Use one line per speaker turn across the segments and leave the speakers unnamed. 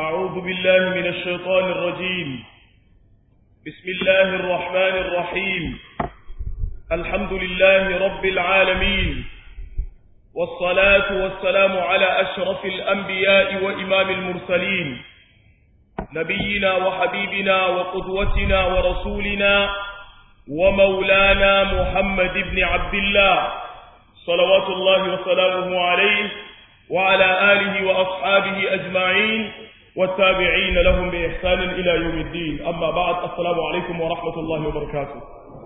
أعوذ بالله من الشيطان الرجيم بسم الله الرحمن الرحيم الحمد لله رب العالمين والصلاة والسلام على أشرف الأنبياء وإمام المرسلين نبينا وحبيبنا وقدوتنا ورسولنا ومولانا محمد بن عبد الله صلوات الله وسلامه عليه وعلى آله وأصحابه أجمعين والتابعين لهم بإحسان إلى يوم الدين أما بعد السلام عليكم ورحمة الله وبركاته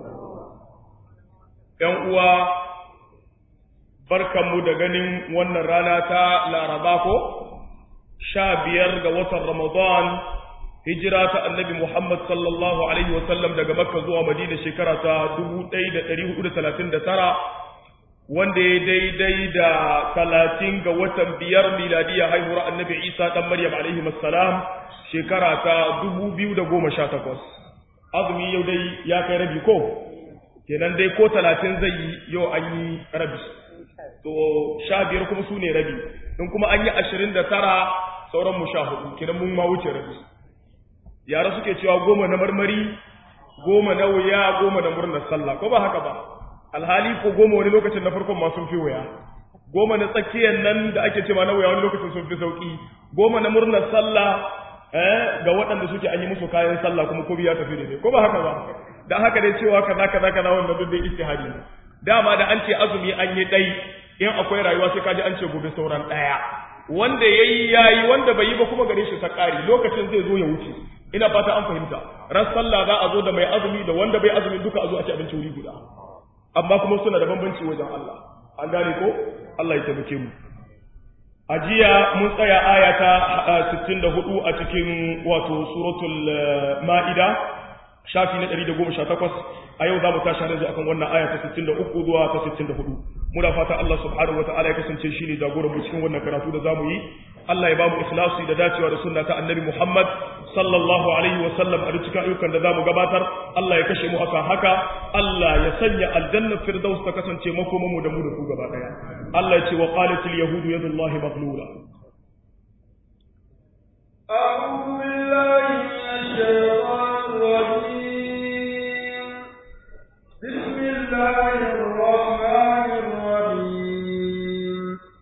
يوم barkanmu da ganin wannan rana ta laraba ko sha biyar ga watan ramadan hijira ta annabi muhammad sallallahu alaihi wasallam daga makka zuwa madina shekara ta 1439 wanda ya daidai da talatin ga watan biyar miladiya haihuwar annabi isa dan maryam alaihi salam shekara ta 2018 azumi yau dai ya kai rabi ko kenan dai ko talatin zai yi yau an yi rabi to sha biyar kuma su ne rabi in kuma an yi ashirin da tara sauran mu sha hudu kenan mun ma wuce rabi yara suke cewa goma na marmari goma na wuya goma na murnar sallah ko ba haka ba alhali ko goma wani lokacin na farkon ma sun fi wuya goma na tsakiyar nan da ake cewa na wuya wani lokacin sun fi sauki goma na murnar sallah eh ga waɗanda suke an yi musu kayan sallah kuma ko biya tafi daidai ko ba haka ba dan haka dai cewa kaza kaza kaza wannan duk dai ijtihadi ne dama da an ce azumi an yi dai in akwai rayuwa sai kaji an ce gobe sauran daya wanda yayi yayi wanda bai yi ba kuma gare shi ta kari lokacin zai zo ya wuce ina fata an fahimta ran sallah za a zo da mai azumi da wanda bai azumi duka a zo a ci abinci wuri guda amma kuma suna da bambanci wajen Allah an gane ko Allah ya taimake mu a jiya mun tsaya aya ta 64 a cikin wato suratul ma'ida shafi na 118 a yau za mu tashi yanzu akan wannan aya ta 63 zuwa ta 64 muna fata Allah subhanahu wataala ya kasance shi ne jagoran mu cikin wannan karatu da zamu yi Allah ya ba mu ikhlasi da dacewa da sunna ta annabi Muhammad sallallahu alaihi wa sallam a cikin ayyukan da zamu gabatar Allah ya kashe mu akan haka Allah ya sanya aljanna firdaus ta kasance makoman mu da mu da ku gaba daya Allah ya ce wa qalatil yahudu yadullahi maghlula
أعوذ بالله من الشيطان الرجيم بسم الله الرحمن الرحيم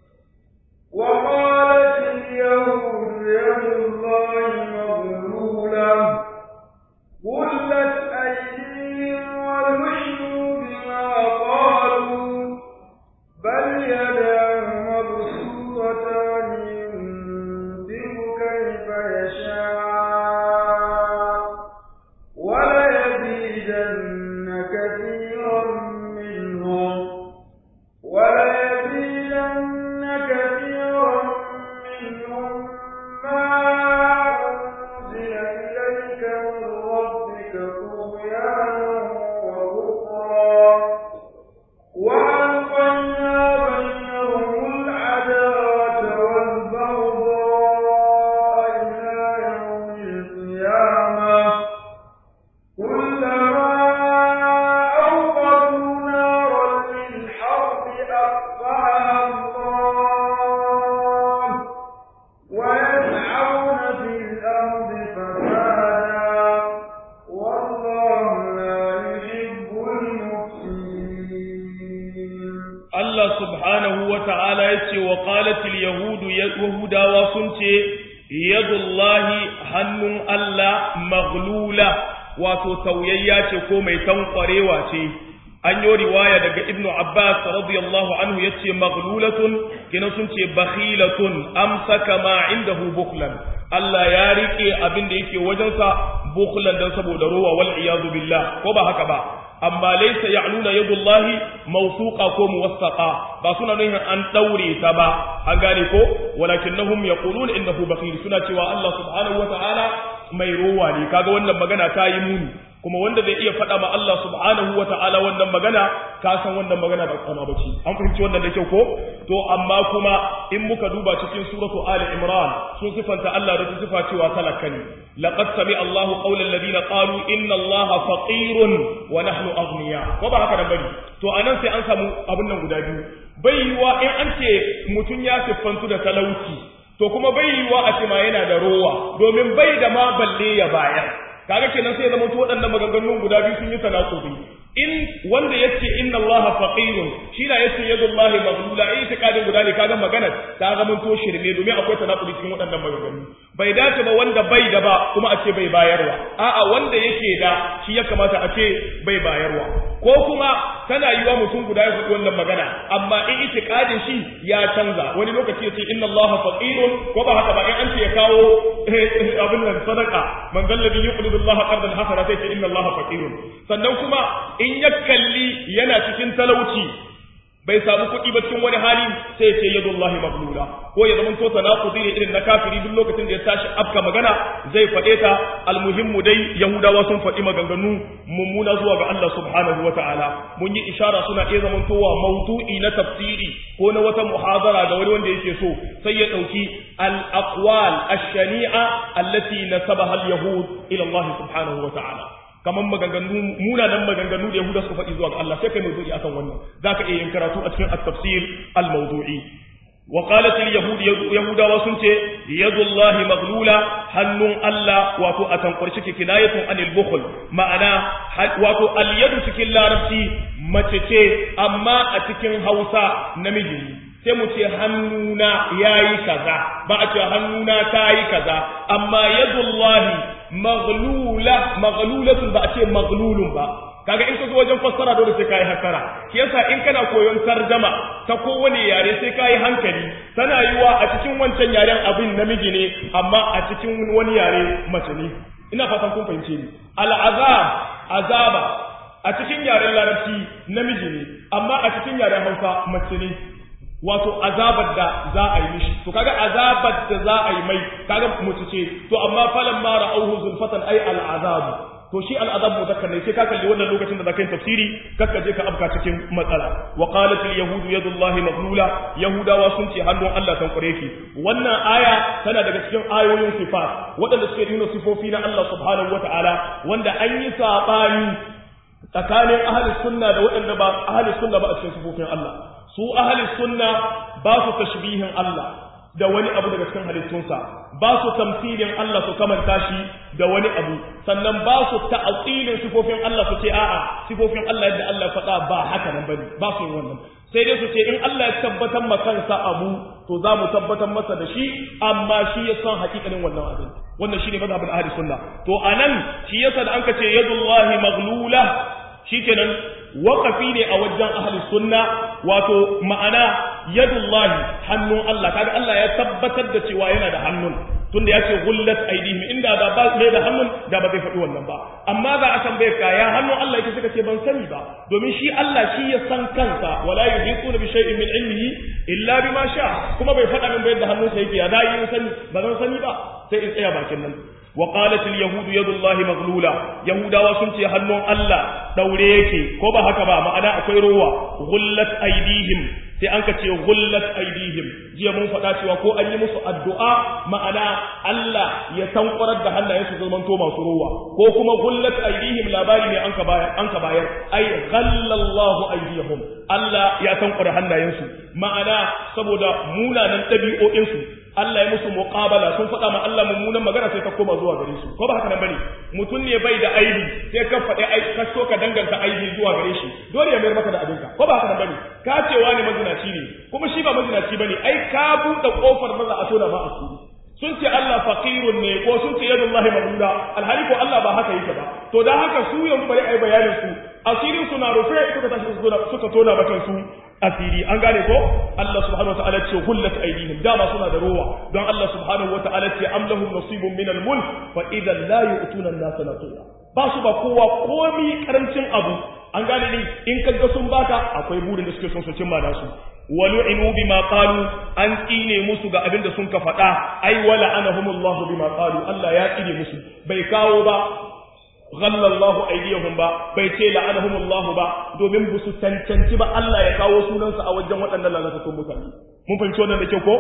وقالت اليهود يد الله مغلولة غلت أيديهم ولعنوا بما قالوا بل يداه مبسوطتان ينفق كيف يشاء وليزيدن كثيرا منهم وليزيدن كثيرا منهم ما أنزل إليك من ربك طغيانا وكفرا وألقينا بينهم العداوة والبغضاء إلى يوم القيامة كلما أوقدوا نارا للحرب أطفأها الله ويسعون في الأرض فسادا والله لا يحب المفسدين
Allah subhanahu wa ta'ala ya ce wa ƙalatil Yahudu Yahudawa sun ce, Yadullahi hannun Allah maghlula wato tauyayya ce ko mai tankwarewa ce. An yi riwaya daga Ibnu Abbas radiyallahu anhu ya ce maghlulatun kina sun ce bakhilatun amsaka ma indahu bukhlan. Allah ya riƙe abin da yake wajensa bukhlan don saboda rowa wal iyadu billah ko ba haka ba. amma laysa ya'nuna yadullahi mawsuqa ko muwassaqa ba suna nufin an daure ta ba an gane ko walakinnahum yaquluna innahu bakhil suna cewa Allah subhanahu wata'ala mai rowa ne kaga wannan magana ta yi muni kuma wanda zai iya faɗa ma Allah subhanahu wata'ala wannan magana ka san wannan magana ba kana bace an fahimci wannan da kyau ko to amma kuma in muka duba cikin suratu ali imran sun sifanta Allah da sifa cewa talaka ne laqad sami Allahu qawla alladhina qalu inna Allaha faqirun wa nahnu aghniya ko ba haka nan bane to anan sai an samu abin nan guda biyu bai yiwa in an ce mutum ya siffantu da talauci to kuma bai yiwa a ce ma yana da rowa domin bai da ma balle ya bayar kaga kenan sai zama to waɗannan maganganun guda biyu sun yi tanakubi in wanda yace inna allaha faqirun shi na yace yadullahi maghlula ai itikadin guda ne kaga magana ta zama to shirme domin akwai tanakubi cikin waɗannan maganganu bai dace ba wanda bai da ba kuma a ce bai bayarwa a'a wanda yake da shi ya kamata a ce bai bayarwa ko kuma tana yiwa mutum guda ya faɗi wannan magana amma in itikadin shi ya canza wani lokaci yace inna allaha faqirun ko ba haka ba in an ce ya kawo abin nan sadaka man dalladhi yuqridu allaha qardan hasana sai ce inna allaha faqirun sannan kuma in ya kalli yana cikin talauci bai samu kuɗi ba cikin wani hali sai ya ce yadullahi maglula ko ya zama to tanaqudi ne irin na kafiri duk lokacin da ya tashi afka magana zai faɗe ta almuhimmu dai yahudawa sun faɗi maganganu mummuna zuwa ga Allah subhanahu wataala mun yi ishara suna iya zamantowa maudu'i na tafsiri ko na wata muhadara ga wani wanda yake so sai ya ɗauki al-aqwal ash-shani'a allati nasabaha al-yahud ila Allah subhanahu wataala kamar maganganu munanan maganganu da Yahuda suka faɗi zuwa ga Allah sai kai mawdu'i akan wannan zaka iya yin karatu a cikin at-tafsir al-mawdu'i wa qalat al-yahud yahuda wa sunce yadullahi maghlula hannun Allah wato a tankwarci ki kinayatun anil bukhl ma'ana wato al-yadu cikin larabci mace ce amma a cikin Hausa namiji sai mu ce hannuna yayi kaza ba a ce hannuna tayi kaza amma yadullahi maghlula maghlulatun ba a ce maghlulun ba kaga in ka zo wajen fassara dole sai kai hasara shi yasa in kana koyon tarjama ta kowane yare sai kai hankali tana yiwa a cikin wancan yaren abin namiji ne amma a cikin wani yare mace ne ina fatan kun fahimce ni al'azab azaba a cikin yaren larabci namiji ne amma a cikin yaren hausa mace ne wato azabar da za a yi mishi to kaga azabar da za a yi mai kaga mutu ce to amma falan ma ra'awhu zulfatan ay al'azab to shi al'azab muzakkar ne sai ka kalli wannan lokacin da zaka yi tafsiri kakka je ka afka cikin matsala wa qalat al yahudu yadullahi maghlula yahudawa sun ce hannun Allah san kure ki wannan aya tana daga cikin ayoyin sifat waɗanda suke nuna sifofi na Allah subhanahu wataala wanda an yi sabani tsakanin ahli sunna da waɗanda ba ahli sunna ba a cikin sifofin Allah su ahli sunna ba su tashbihin Allah da wani abu daga cikin halittunsa ba su tamsilin Allah su kamanta shi da wani abu sannan ba su ta'atilin sifofin Allah su ce a'a sifofin Allah yadda Allah faɗa ba haka nan bane ba su yin wannan sai dai su ce in Allah ya tabbatar ma kansa abu to za mu tabbatar masa da shi amma shi ya san hakikanin wannan abin wannan shine mazhabin ahli sunna to anan shi yasa da anka ce yadullahi maghlula shikenan waƙafi ne a wajen ahli sunna wato ma'ana yadullahi hannun Allah kaga Allah ya tabbatar da cewa yana da hannun tunda ya ce gullat aidihim inda da ba bai da hannun da ba zai faɗi wannan ba amma ga a tambaye ka ya hannun Allah yake suka ce ban sani ba domin shi Allah shi ya san kansa wala yuhiquna bi shay'in min ilmihi illa bima sha kuma bai faɗa min ba yadda hannunsa yake ya dai in sani ba zan sani ba sai in tsaya bakin nan وقالت اليهود يد الله مغلولة يهودا وسنتي هنون الله دوري yake ko ba haka ba ma'ana akwai ruwa gullat aidihim sai an ka ce gullat aidihim jiya mun faɗa cewa ko an yi musu addu'a ma'ana Allah ya tankwarar da hannayen su zaman to masu ruwa ko kuma gullat aidihim labari ne an ka bayar an ka bayar ai ghallallahu aidihim Allah ya tankwara hannayen su ma'ana saboda munanan ɗabi'o'in su Allah ya musu muqabala sun faɗa ma Allah mummunan magana sai ka koma zuwa gare su ko ba haka nan bane mutum ne bai da aibi sai ka faɗi ai ka so ka danganta aibi zuwa gare shi dole ya mayar maka da abinka ko ba haka nan bane ka cewa ne mazinaci ne kuma shi ba mazinaci bane ai ka buɗe kofar maza a tona ma asiri sun ce Allah faqirun ne ko sun ce yadullahi mamduda alhali ko Allah ba haka yake ba to dan haka su yanzu bari ai bayanin su asirin su na rufe suka tashi suka tona bakan su asiri an gane ko Allah subhanahu wataala ce hullat aydihim dama suna da rowa don Allah subhanahu wataala ce am lahum nasibun min al-mulk fa idan la yu'tuna an-nasa nasiba ba su ba kowa komi karancin abu an gane ni in kaga sun baka akwai burin da suke son su cimma nasu walu'inu bima qalu an tsine musu ga abin da sun ka faɗa ai wala anahumullahu bima qalu Allah ya tsine musu bai kawo ba ghalla Allahu aydiyahum ba bai ce la'anahum Allah ba domin bu su cancanci ba Allah ya kawo sunansa a wajen waɗannan lalatattun mutane mun fahimci wannan da kyau ko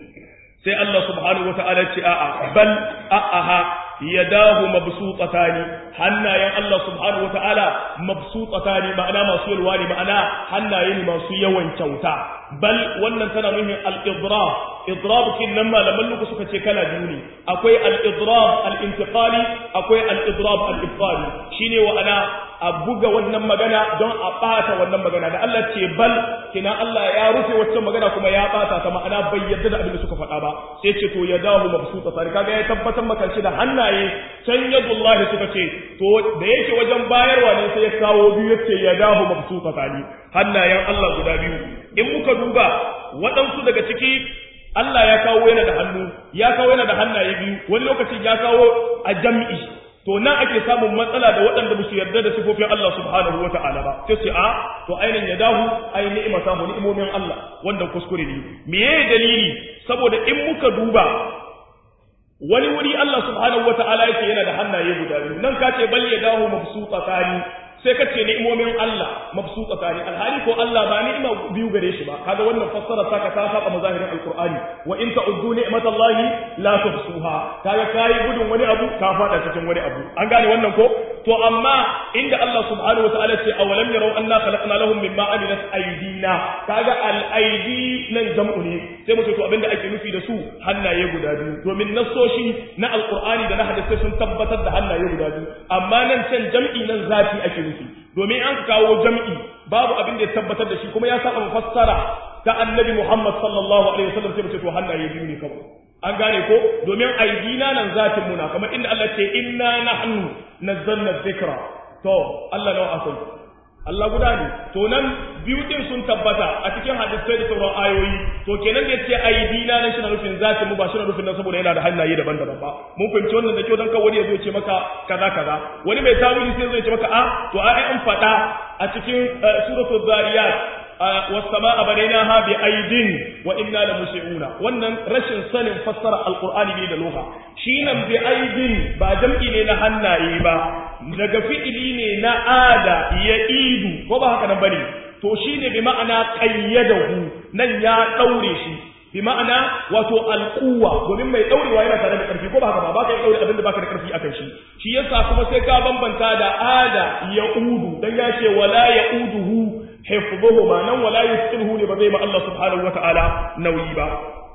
sai Allah subhanahu wata'ala ce a'a bal a'aha yadahu mabsutatani hannayen Allah subhanahu wata'ala mabsutatani ma'ana masu yalwa ne ma'ana hannaye ne masu yawan kyauta bal wannan tana nufin al-idraf idrab kin nan malaman luku suka ce kala biyu ne akwai al-idrab al-intiqali akwai al-idrab al-ibtali shine wa ana a buga wannan magana don a bata wannan magana da Allah ce bal kina Allah ya rufe waccan magana kuma ya bata ta ma'ana bai yarda da abin da suka faɗa ba sai ce to ya dahu mabsuta sari kaga ya tabbatar maka shi da hannaye can yadullahi suka ce to da yake wajen bayarwa ne sai ya kawo biyu yace ya dahu mabsuta sari hannayen Allah guda biyu in muka duba waɗansu daga ciki Allah ya kawo yana da hannu ya kawo yana da hannaye biyu wani lokacin ya kawo a jam'i to nan ake samun matsala da waɗanda ba su yarda da sifofin Allah subhanahu wa ta'ala ba sai ce a to ainihin ya dahu ai ni'ima samu ni'imomin Allah wanda kuskure ne meye dalili saboda in muka duba wani wuri Allah subhanahu wa ta'ala yake yana da hannaye guda biyu nan ka ce bal ya dahu mabsuta tani sai ka ce ni'imomin Allah mabsuta tani alhali ko Allah ba ni'ima biyu gare shi ba kaga wannan fassara saka ta saba mazahirin alqur'ani wa in ta'uddu ni'matallahi la tuhsuha kaga kai gudun wani abu ka fada cikin wani abu an gane wannan ko to amma inda Allah subhanahu wa ta'ala ce awalam yarau anna khalaqna lahum mimma amilat aydina kaga al aydi nan jam'u ne sai mu ce to abinda ake nufi da su hannaye guda biyu domin nasoshi na alqur'ani da na hadisi sun tabbatar da hannaye guda biyu amma nan can jam'i nan zati ake nufi domin an kawo jam'i babu abin da ya tabbatar da shi kuma ya saba fassara ta annabi Muhammad sallallahu alaihi wasallam sai mu ce to hannaye biyu ne kawai an gane ko domin aidina nan zatin muna kamar inda Allah ce inna nahnu nazzalna dhikra to Allah nawa akwai Allah guda ne to nan biyu din sun tabbata a cikin hadisai da sauran ayoyi to kenan da yace aidina nan shi na nufin zatin mu ba shi na nufin nan saboda yana da hannaye daban-daban ba mun fahimci wannan da kyau dan ka wani ya zo ce maka kaza kaza wani mai tawili sai zai ce maka a to ai an faɗa a cikin suratul zariyat والسماء بنيناها بأيد وإنا لمسعون wannan rashin sanin fassara alqur'ani ne da lugha shi nan bi aidin ba jam'i ne na hannaye ba daga fi'ili ne na ada ya idu ko ba haka nan bane to shine bi ma'ana qayyadahu nan ya daure shi bi ma'ana wato alquwa domin mai daurewa yana tare da karfi ko ba haka ba ba ka daure abinda baka da karfi akan shi shi yasa kuma sai ka bambanta da ada ya udu dan ya ce wala ya uduhu hifdhuhuma nan wala yusqiluhu ne ba zai ma Allah subhanahu wataala nauyi ba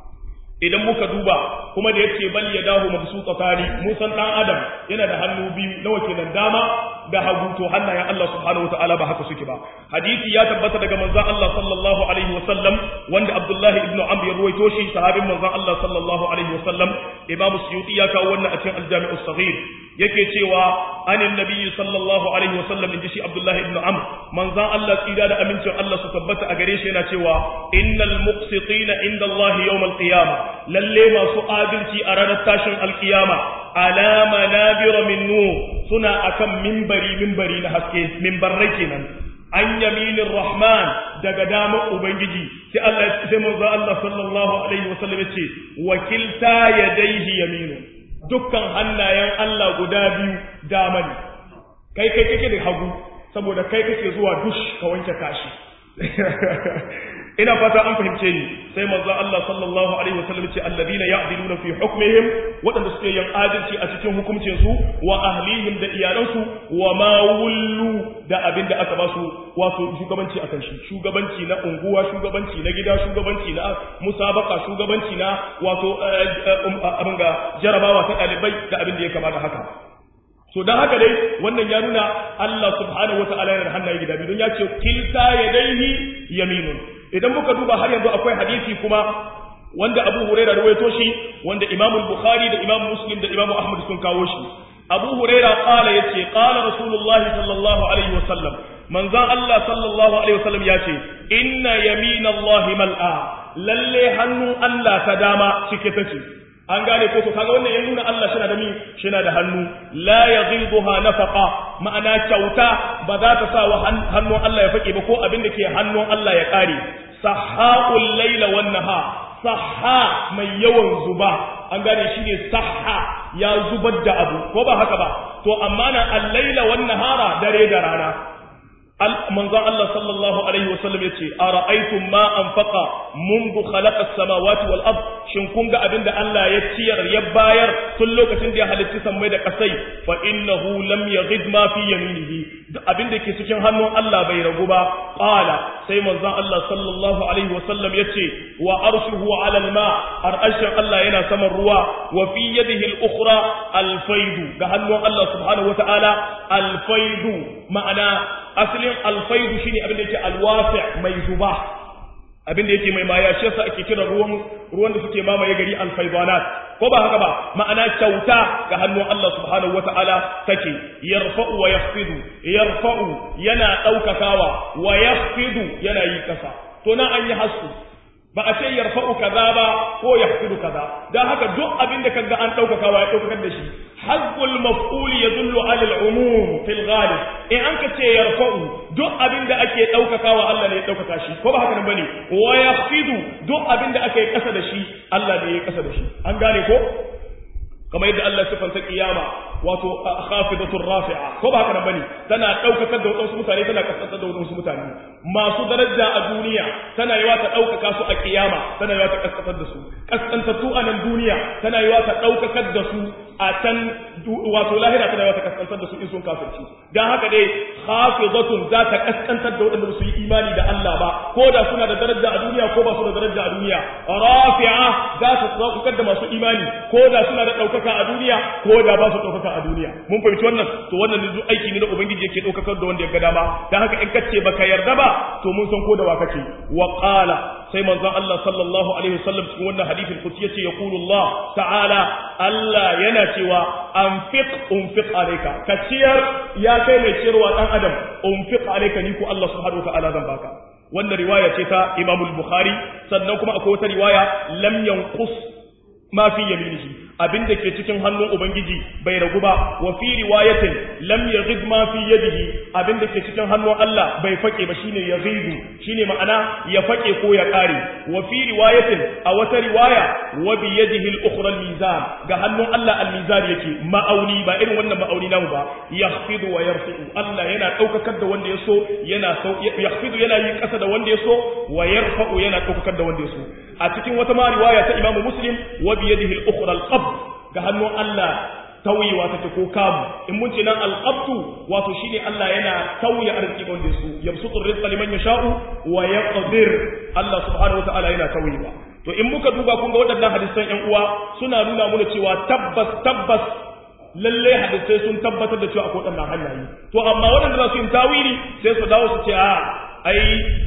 idan muka duba kuma da yace bal yadahu mabsutatani musan dan adam yana da hannu biyu nawa kenan dama da hagu to hannayen Allah subhanahu wataala ba haka suke ba hadisi ya tabbata daga manzon Allah sallallahu alaihi wasallam wanda Abdullahi ibn Amr ya ruwaito shi sahabin manzon Allah sallallahu alaihi wasallam Imam Suyuti ya kawo wannan a cikin Al-Jami' as-Saghir yake cewa anin nabiyyi sallallahu alaihi wasallam inji shi Abdullahi ibn Amr manzon Allah tsira da amincin Allah su tabbata a gare shi yana cewa innal muqsitina inda Allah yawm al-qiyamah lalle masu adalci a ranar tashin alkiyama ala manabira min nur suna akan mimbari mimbari na haske mimbarrai kenan an yaminin rahman daga damar ubangiji sai Allah sai manzo Allah sallallahu alaihi wasallam ya ce wakilta yadaihi yaminu dukkan hannayen Allah guda biyu dama ne kai kai kake da hagu saboda kai kake zuwa dush ka wanke kashi ina fata an fahimce ni sai manzo Allah sallallahu alaihi wasallam ce alladina ya'diluna fi hukmihim wadanda suke yin adalci a cikin hukuncin su wa ahlihim da iyalansu wa ma wullu da abin da aka ba su wato shugabanci akan shi shugabanci na unguwa shugabanci na gida shugabanci na musabaka shugabanci na wato abin ga jarabawa ta dalibai da abin da ya kamata haka so dan haka dai wannan ya nuna Allah subhanahu wataala yana da hannaye gida biyu don ya ce kilta yadaihi yaminun idan muka duba har yanzu akwai hadisi kuma wanda Abu Hurairah rawaito shi wanda Imam Bukhari da Imam Muslim da Imam Ahmad sun kawo shi Abu Hurairah qala yace qala Rasulullahi sallallahu alaihi wasallam manzon Allah sallallahu alaihi wasallam yace inna yaminallahi mal'a lalle hannun Allah ta dama cike take an gane ko to kaga wannan ya nuna Allah shi da mi shi da hannu la yaghiduha nafaqa ma'ana kyauta ba za ta sa wa hannun Allah ya fake ba ko abin da ke hannun Allah ya kare sahhaul laila wan nahar sahha mai yawan zuba an gane shi ne sahha ya zubar da abu ko ba haka ba to amma na al-laila wan nahara dare da rana manzon Allah sallallahu alaihi wasallam yace ara'aytum ma anfaqa mundu khalaqa as-samawati wal ard shin kun ga abinda Allah ya ciyar ya bayar tun lokacin da ya halitta sammai da kasai fa innahu lam yaghid ma fi yaminihi abinda ke cikin hannun Allah bai ragu ba qala sai manzon Allah sallallahu alaihi wasallam yace wa arshuhu ala al-ma arshin Allah yana saman ruwa wa fi yadihi al-ukhra al-faydu ga hannun Allah subhanahu wa ta'ala al-faydu ma'ana asalin alfaidu shine abin da yake alwasi mai zuba abin da yake mai maya shi yasa ake kira ruwan ruwan da suke mamaye gari alfaidanat ko ba haka ba ma'ana kyauta ga hannun Allah subhanahu wata'ala take yarfa'u wa yakhfidu yarfa'u yana daukakawa wa yakhfidu yana yi kasa to na an yi hasu ba a ce yarfa'u kaza ba ko yakhfidu kaza dan haka duk abin da kaga an daukakawa ya daukakar da shi haqqul maf'ul yadullu 'ala al-umum fil ghalib in an ka ce yarfa'u duk abin da ake daukakawa Allah ne ya daukaka shi ko ba haka nan bane wa yakhfidu duk abin da ake kasa da shi Allah ne ya kasa da shi an gane ko kamar yadda Allah sifanta kiyama wato khafidatur rafi'a ko ba haka nan bane tana daukakar da wadansu mutane tana kaskantar da wadansu mutane masu daraja a duniya tana yiwa ta daukaka su a kiyama tana yiwa ta kaskantar da su kaskantattu a nan duniya tana yiwa ta daukakar da su a can wato lahira tana yiwa ta kaskantar da su in sun kafirci dan haka dai khafidatun za ta kaskantar da wadanda su yi imani da Allah ba ko da suna da daraja a duniya ko ba su da daraja a duniya rafi'a za ta daukakar da masu imani ko da suna da daukaka a duniya ko da ba su daukaka a duniya mun fahimci wannan to wannan ne duk aiki ne da ubangiji yake daukakar da wanda ya ga dama dan haka in kace baka yarda ba to mun san ko da wa kake wa qala sai manzon Allah sallallahu alaihi wasallam cikin wannan hadisin kuci yace yaqulu Allah ta'ala Allah yana cewa anfiq unfiq alayka ka ciyar ya kai mai ciyarwa dan adam unfiq alayka ni ko Allah subhanahu wa ta'ala zan baka wannan riwaya ce ta Imam al-Bukhari sannan kuma akwai wata riwaya lam yanqus ma fi yaminihi abin da ke cikin hannun ubangiji bai ragu ba wa fi riwayatin lam yaghid ma fi yadihi abin da ke cikin hannun Allah bai fake ba shine yaghidu shine ma'ana ya fake ko ya kare wa fi riwayatin a wata riwaya wa bi yadihi al-ukhra al-mizan ga hannun Allah al-mizan yake ma'auni ba irin wannan ma'auni namu ba yakhfidu wa yarfi'u Allah yana daukakar da wanda ya so yana yakhfidu yana yi kasa da wanda ya so wa yarfa'u yana daukakar da wanda ya so a cikin wata ma riwaya ta Imam Muslim wa bi yadihi al-ukhra al-qabd ga hannun Allah tauyewa take ko kamu in mun ce nan alqabtu wato shine Allah yana tauye arziki wanda su yabsutu rizqa liman yasha'u wa yaqdir Allah subhanahu wa ta'ala yana tauyewa to in muka duba kun ga waɗannan hadisan ƴan uwa suna nuna mana cewa tabbas tabbas lalle hadisai sun tabbatar da cewa akwai waɗannan hanyoyi to amma waɗanda za su yi tawili sai su dawo su ce a ai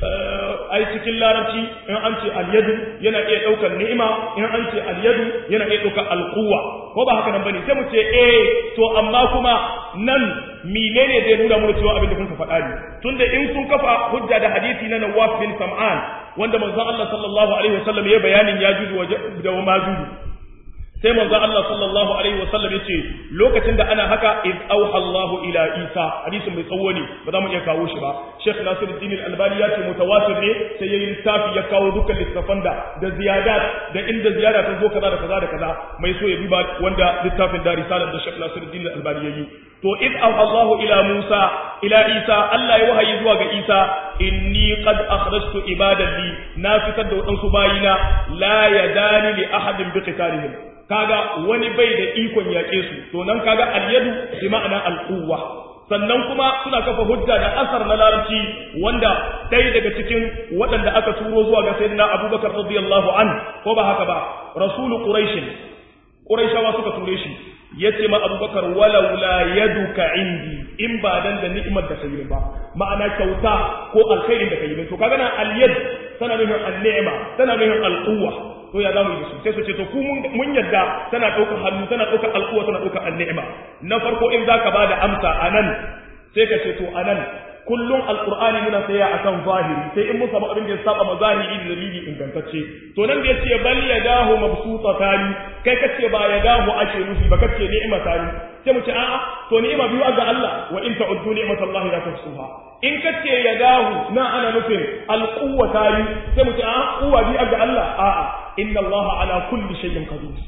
ai cikin larabci in an ce alyadu yana iya daukar ni'ima in an ce alyadu yana iya daukar alquwa ko ba haka nan bane sai mu ce eh to amma kuma nan menene zai nuna mu cewa abin da kun ka faɗa ne tunda in sun kafa hujja da hadisi na Nawaf bin Sam'an wanda manzon Allah sallallahu alaihi wasallam ya bayanin ya juju da majuju sai manzo Allah sallallahu alaihi wasallam yace lokacin da ana haka id auha Allah ila Isa hadisin mai tsawo ne ba za mu iya kawo shi ba Sheikh Nasiruddin Al-Albani ya ce mutawatir ne sai yayin littafi ya kawo dukkan littafan da da ziyadat da inda ziyara ta zo kaza da kaza da kaza mai so ya duba wanda littafin da risalar da Sheikh Nasiruddin Al-Albani yayi to id auha Allah ila Musa ila Isa Allah ya wahayi zuwa ga Isa inni qad akhrajtu ibadan li na fitar da wadansu bayina la yadani li ahadin bi qitalihim kaga wani bai da ikon yaƙe su to nan kaga alyadu bi ma'ana alquwa sannan kuma suna kafa hujja da asar na larabci wanda ɗaya daga cikin waɗanda aka turo zuwa ga sayyidina abubakar radiyallahu an ko ba haka ba rasulu quraish quraishawa suka ture shi yace ma abubakar walau la yaduka indi in ba dan da ni'imar da kai ba ma'ana kyauta ko alkhairin da kai to kaga na alyad tana nufin an-ni'ma tana nufin alquwa to ya zamu yi da su sai su ce to ku mun yadda tana ɗaukar hannu tana ɗaukar alƙuwa tana ɗaukar anni'ima na farko in zaka ba da amsa anan sai ka ce to anan kullum alqur'ani muna tsaya akan zahiri sai in mun samu abin da ya saba ma zahiri da dalili ingantacce to nan da yace bal yadahu mabsutatan kai kace ba yadahu ake nufi ba kace ni'ima tani sai mu ce a'a to ni'ima biyu ga Allah wa in ta'uddu ni'matallahi la tuhsuha in kace yadahu na ana nufin alquwa tani sai mu ce a'a quwwa biyu ga Allah a'a inna Allah ala kulli shay'in qadir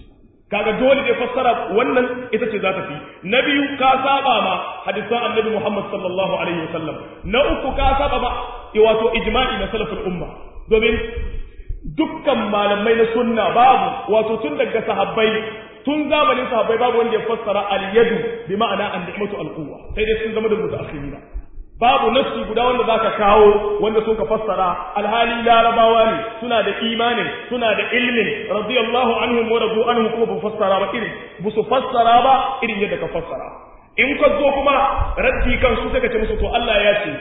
kaga dole ne fassara wannan ita ce za ta fi na biyu ka saba ma hadisan annabi Muhammad sallallahu alaihi wasallam na uku ka saba ma wato ijma'i na salafin umma domin dukkan malamai na sunna babu wato tun daga sahabbai tun zamanin sahabbai babu wanda ya fassara al-yadu bi ma'ana an-ni'matu al-quwwa sai dai sun zama da mutaakhirina babu nafsi guda wanda zaka kawo wanda sun ka fassara alhali larabawa ne suna da imanin suna da ilmin radiyallahu anhum wa radu anhum kuma ba fassara ba irin bu su fassara ba irin yadda ka fassara in ka zo kuma raddi kan su sai ka ce musu to Allah ya ce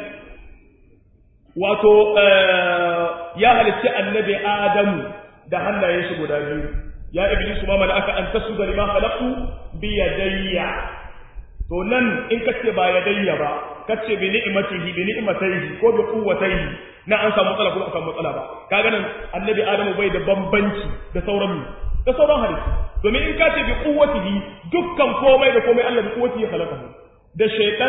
wato ya halicci annabi Adamu da hannayen shi guda biyu ya iblisu ma malaka an tasjuda lima khalaqtu bi yadayya to nan in kace ba yadayya ba kace bi ni'matihi bi ni'matayhi ko bi quwwatayhi na an samu matsala ko akan matsala ba kaga nan annabi adamu bai da bambanci da sauran da sauran hadisi domin in kace bi quwwatihi dukkan komai da komai Allah bi quwwatihi ya halaka da shaytan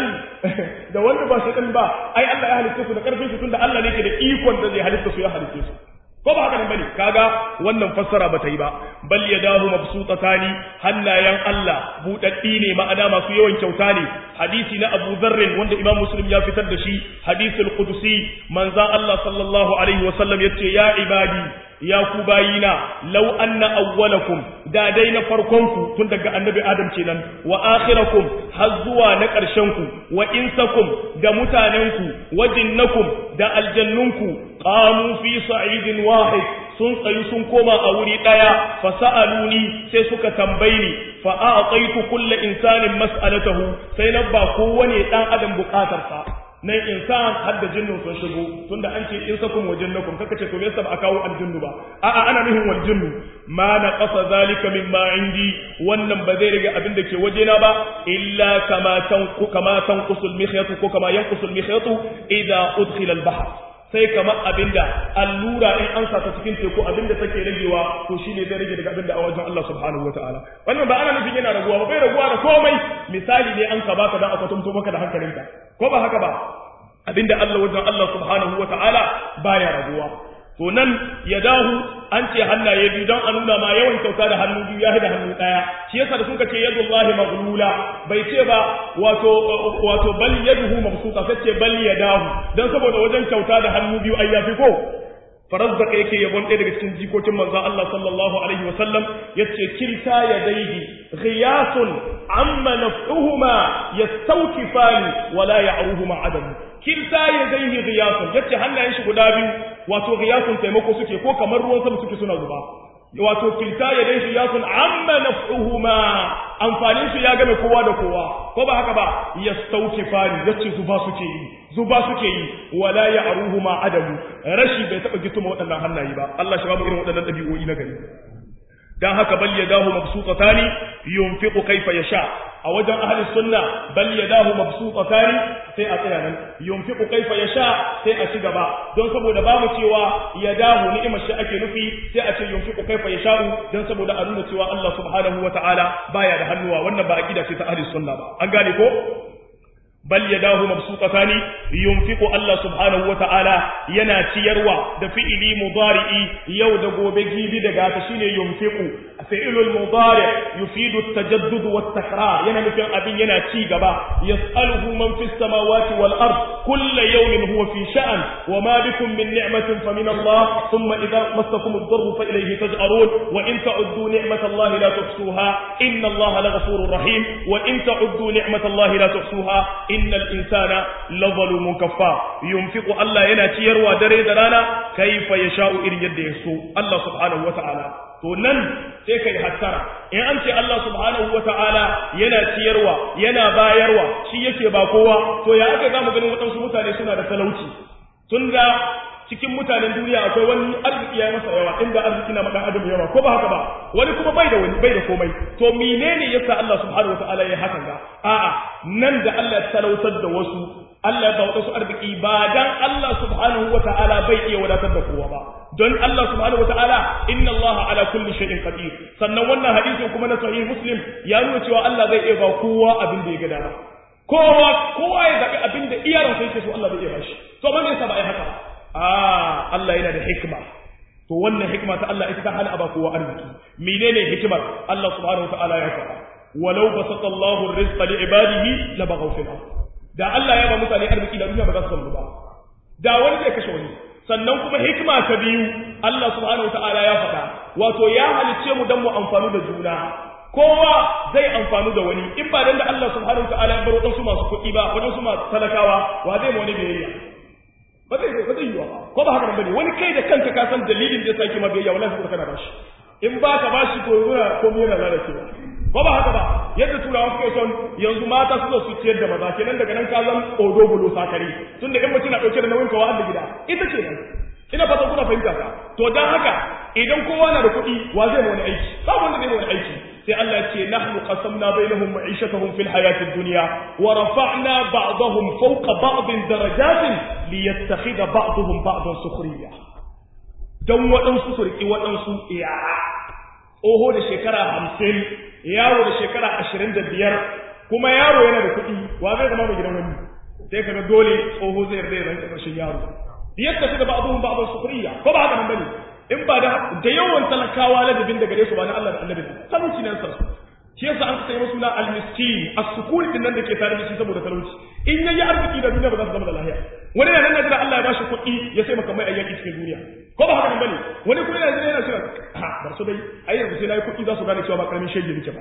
da wanda ba shaytan ba ai Allah ya halitta su da karfin su tunda Allah ne ke da ikon da zai halitta su ya halitta su ko ba haka nan bane kaga wannan fassara bata yi ba bal yadahu mabsutatani hannayen Allah budaddi ne ma'ana masu yawan kyauta ne hadisi na Abu Dharr wanda Imam Muslim ya fitar da shi hadisul qudusi manzo Allah sallallahu alaihi wasallam yace ya ibadi ya ku bayina law anna awwalakum da dai na farkonku tun daga annabi adam kenan wa akhirakum har zuwa na ƙarshenku wa insakum da mutanenku wa jinnakum da aljannunku qamu fi sa'idin wahid sun tsayu sun koma a wuri daya fa sa'aluni sai suka tambayi ni fa a'taitu kulli insanin mas'alatahu sai na ba kowane dan adam bukatarsa nan insan har da jinnu sun shigo tunda an ce in sakum wa jinnakum kaka ce to me yasa ba a kawo aljinnu ba a'a ana nufin wal jinnu ma na qasa zalika mimma indi wannan ba zai rage abin da ke wajena ba illa kama tanqu kama tanqusul mikhyatu ko kama yanqusul mikhyatu idza udkhila al bahr sai kamar abinda allura in an sa ta cikin teku abinda take ragewa to shine zai rage daga abinda a wajen Allah subhanahu wataala wannan ba ana nufin yana raguwa ba bai raguwa da komai misali ne an ka baka dan aka tumto maka da hankalinka ko ba haka ba abinda Allah wajen Allah subhanahu wataala baya raguwa to nan ya dahu an ce hannaye biyu don a nuna ma yawan kyauta da hannu biyu ya da hannu ɗaya shi yasa da suka ce yadullahi maghlula bai ce ba wato wato bal yaduhu mabsuta sai ce bal yadahu dan saboda wajen kyauta da hannu biyu ai yafi ko farazdaka yake yabon ɗaya daga cikin jikokin manzon Allah sallallahu alaihi wa sallam yace kilta yadayhi ghiyasun amma naf'uhuma yastawkifani wala ya'ruhuma adam kilta yadayhi ghiyasun yace hannayen shi guda biyu wato ghiyasun taimako suke ko kamar ruwan sama suke suna zuba wato kilta yadayhi ghiyasun amma naf'uhuma amfanin su ya game kowa da kowa ko ba haka ba yastawkifani yace zuba suke yi zuba suke yi wala ya'ruhuma adamu rashi bai taba gituma waɗannan hannaye ba Allah shi ba mu irin waɗannan ɗabi'o'i na gari dan haka bal yadahu mabsutatani yunfiqu kayfa yasha a wajen ahli sunna bal yadahu mabsutatani sai a tsaya nan yunfiqu kayfa yasha sai a ci gaba don saboda ba mu cewa yadahu ni'imar shi ake nufi sai a ce yunfiqu kayfa yasha don saboda a nuna cewa Allah subhanahu wataala baya da hannuwa wannan ba aqida ce ta ahli sunna ba an gane ko bal yadahu mabsutatani yunfiqu Allah subhanahu wata'ala yana ciyarwa da fi'ili mudari'i yau da gobe gibi daga ta shine yunfiqu fi'ilul mudari yufidu at-tajaddud wat-takrar yana nufin abin yana ci gaba yas'aluhu man fis samawati wal ard kullu yawmin huwa fi sha'an wa ma bikum min ni'matin fa min Allah thumma idha massakum ad-darru fa ilayhi taj'arun wa in ta'uddu ni'matallahi la tuhsuha inna Allah laghafurur rahim wa in ta'uddu ni'matallahi la tuhsuha innal insana lazalumun kaffa yunfiqu Allah yana ciyarwa dare da rana kaifa yasha'u irin yadda ya so Allah subhanahu wata'ala to nan sai kai hattara in an ce Allah subhanahu wata'ala yana ciyarwa yana bayarwa shi yake ba kowa to ya aka zamu ganin waɗansu mutane suna da talauci tunda cikin mutanen duniya akwai wani arziki ya masa yawa inda arziki na madan adam yawa ko ba haka ba wani kuma bai da wani bai da komai to menene yasa Allah subhanahu wataala ya haka ga a'a nan da Allah ya talautar da wasu Allah ya ba wasu arziki ba dan Allah subhanahu wataala bai iya wadatar da kowa ba don Allah subhanahu wataala inna Allah ala kulli shay'in qadir sannan wannan hadisin kuma na sahih muslim ya nuna cewa Allah zai iya ba kowa abin da ya ga dama kowa kowa ya zabi abin da iyaran sai yake so Allah zai iya bashi to ban yasa ba ai haka ba ah Allah yana da hikma to wannan hikima ta Allah ita ta hana aba kowa arziki menene hikimar Allah subhanahu wataala ya faɗa walau basata Allahu rizqa li ibadihi la baghaw fil ard da Allah ya ba mutane arziki da duniya ba za su samu ba da wani zai kashe wani sannan kuma hikima ta biyu Allah subhanahu wataala ya faɗa wato ya halicce mu dan mu amfanu da juna kowa zai amfanu da wani in ba dan da Allah subhanahu wataala ya bar wadansu masu kuɗi ba wadansu masu talakawa wa zai ma wani biyayya ba zai ba zai yiwa ko ba haka nan bane wani kai da kanka ka san dalilin da yasa yake ma biyayya wallahi saboda kana bashi in ba ka bashi to yana ko me yana lalacewa ko ba haka ba yadda turawa suke son yanzu mata su zo su ciyar da maza kenan daga nan ka zan odo bulo sakari tun da in mutum na dauke da nauyin kawa da gida ita ce nan ina fata kuna fahimta ka to dan haka idan kowa na da kuɗi wa zai ma wani aiki babu wanda zai ma wani aiki sai Allah ce nahnu qasamna bainahum ma'ishatahum fil hayati dunya wa rafa'na ba'dahum fawqa ba'din darajatin liyattakhidha ba'dahum ba'dan sukhriya dan waɗansu su riki waɗansu yara tsoho da shekara hamsin yaro da shekara ashirin da biyar kuma yaro yana da kuɗi wa zai zama mai gidan wani sai kaga dole tsoho zai yarda ya zama ƙarshen yaro liyattakhidha ba'dahum ba'dan sukhriya ko ba haka nan bane in ba da da yawan talakawa ladabin da gare su ba na Allah da annabi talauci nan sa shi yasa an sai musu na al-miskin as-sukun din nan da ke tare da shi saboda talauci in yayi arziki da duniya ba za su zama da lahiya wani yana nan da Allah ya bashi kuɗi ya sai maka mai ayyaki cikin duniya ko ba haka nan bane wani kuma yana yana cewa ha bar su dai ai yanzu sai nayi kuɗi za su gane cewa ba karamin shege nake ba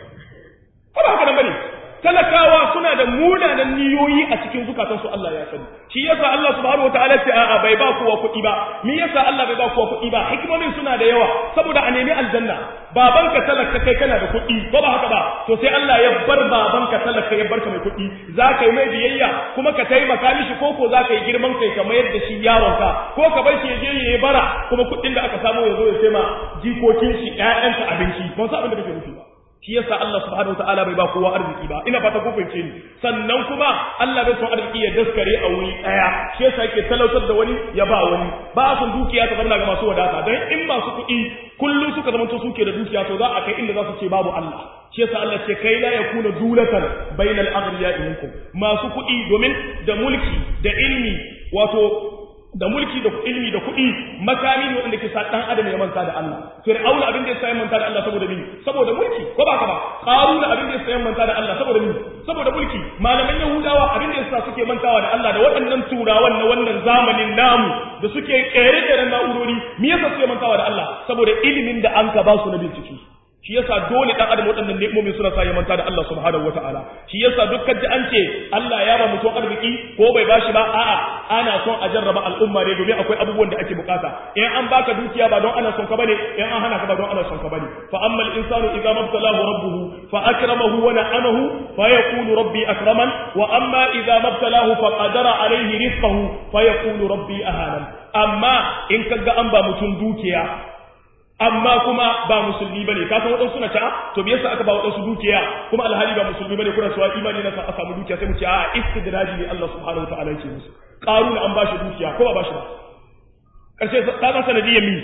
ko ba haka nan bane talakawa suna da munanan niyoyi a cikin zukatansu Allah ya sani shi yasa Allah subhanahu wataala ce a'a bai ba kowa kuɗi ba me yasa Allah bai ba kowa kuɗi ba hikimomin suna da yawa saboda a nemi aljanna babanka talaka kai kana da kuɗi ko ba haka ba to sai Allah ya bar babanka talaka ya barka mai kuɗi za ka yi mai biyayya kuma ka taimaka mishi ko ko za ka yi girman kai ka mayar da shi yaronka ko ka bar shi ya je ya yi bara kuma kuɗin da aka samu ya zo ya sai ma jikokin shi ƴaƴanka abinci ban san abin da kake nufi ba shi yasa Allah subhanahu wataala bai ba kowa arziki ba ina fata ku fahimce ni sannan kuma Allah bai son arziki ya daskare a wuri daya shi yasa yake talautar da wani ya ba wani ba son dukiya ta zama ga masu wadata dan in masu kuɗi kullum suka zama suke da dukiya to za a kai inda za su ce babu Allah shi yasa Allah ce kai la yakuna dulatan bainal aghniya minkum masu kuɗi domin da mulki da ilmi wato da mulki da ilmi da kuɗi makami ne wanda ke sa dan adam ya manta da Allah fir'auna abin da ya sa ya manta da Allah saboda mini saboda mulki ko ba ka ba qaruna abin da ya sa ya manta da Allah saboda mini saboda mulki malaman yahudawa abin da ya sa suke mantawa da Allah da waɗannan turawan na wannan zamanin namu da suke kere kere na'urori me yasa suke mantawa da Allah saboda ilimin da an ka ba su na bincike shi yasa dole dan adam waɗannan ni'imomin suna sa ya manta da Allah subhanahu wataala shi yasa dukkan ji an ce Allah ya ba mutum arziki ko bai bashi ba a'a ana son a jarraba al'umma ne domin akwai abubuwan da ake bukata in an baka dukiya ba don ana son ka bane in an hana ka ba don ana son ka bane fa amma al-insanu idza mabtalahu rabbuhu fa akramahu wa na'amahu fa yaqulu rabbi akraman wa amma idza mabtalahu fa qadara alayhi rizqahu fa yaqulu rabbi ahanan amma in kaga an ba mutum dukiya amma kuma ba musulmi bane ka san wadansu na ta to me yasa aka ba wadansu dukiya kuma alhali ba musulmi bane kuna cewa imani na sa a samu dukiya sai mu ce a istidraji ne Allah subhanahu wataala yake musu qarun an bashi dukiya ko ba bashi ba karshe ta san sanadiyyar mi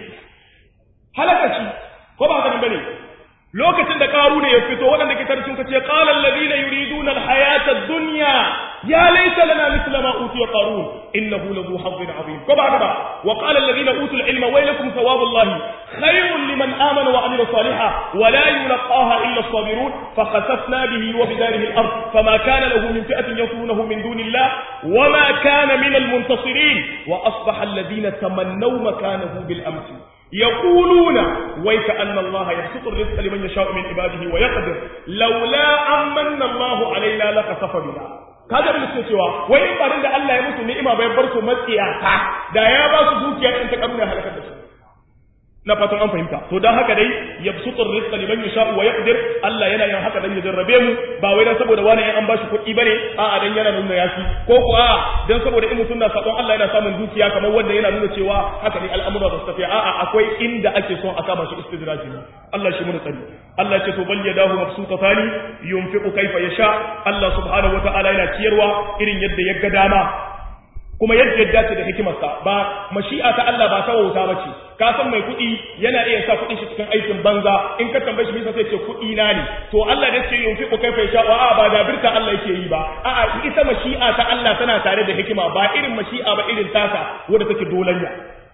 halaka shi ko ba haka bane lokacin da qaruna ya fito waɗanda ke tarjin kace qala alladhina yuriduna alhayata ad-dunya ya laysa lana mithla ma utiya qarun innahu ladhu hazzin azim ko ba haka ba wa qala alladhina utul ilma waylakum thawabullahi khayrun liman amana wa amila salihan wa la yulqaha illa as-sabirun fa khasafna bihi wa bidarihi al-ard fama kana lahu min fi'atin yansurunahu min dunillah wa ma kana min al-muntasirin wa asbaha alladhina tamannaw makanahu bil amsi يقولون ويك أن الله يبسط الرزق لمن يشاء من عباده ويقدر لولا أمن الله علينا لخسف بنا kaga da suke cewa wai in barin da Allah ya musu ni'ima bai bar su matsiyata da ya ba su dukiya in ta karuna halakar da su na fatan an fahimta to dan haka dai yabsutur rizqa liman yasha wa yaqdir Allah yana yin haka dan ya jarrabe mu ba wai dan saboda wani an bashi kuɗi bane a'a dan yana nuna yafi ko ko a'a dan saboda in mutum na sabon Allah yana samun dukiya kamar wanda yana nuna cewa haka ne al'amura ba su tafiya a'a akwai inda ake son a kama shi istidraji ne Allah shi mun tsari Allah ce to bal yadahu mabsutatani yunfiqu kayfa yasha Allah subhanahu wataala yana ciyarwa irin yadda ya ga dama kuma yadda ya dace da hikimarsa ba mashi'a ta Allah ba ta wauta bace ka san mai kuɗi yana iya sa kuɗin shi cikin aikin banza in ka tambaye shi bisa sai ce kuɗi na ne to Allah da ce yunfi ku kaifa sha a ba da birka Allah yake yi ba a'a ita mashi'a ta Allah tana tare da hikima ba irin mashi'a ba irin tasa wanda take dolanya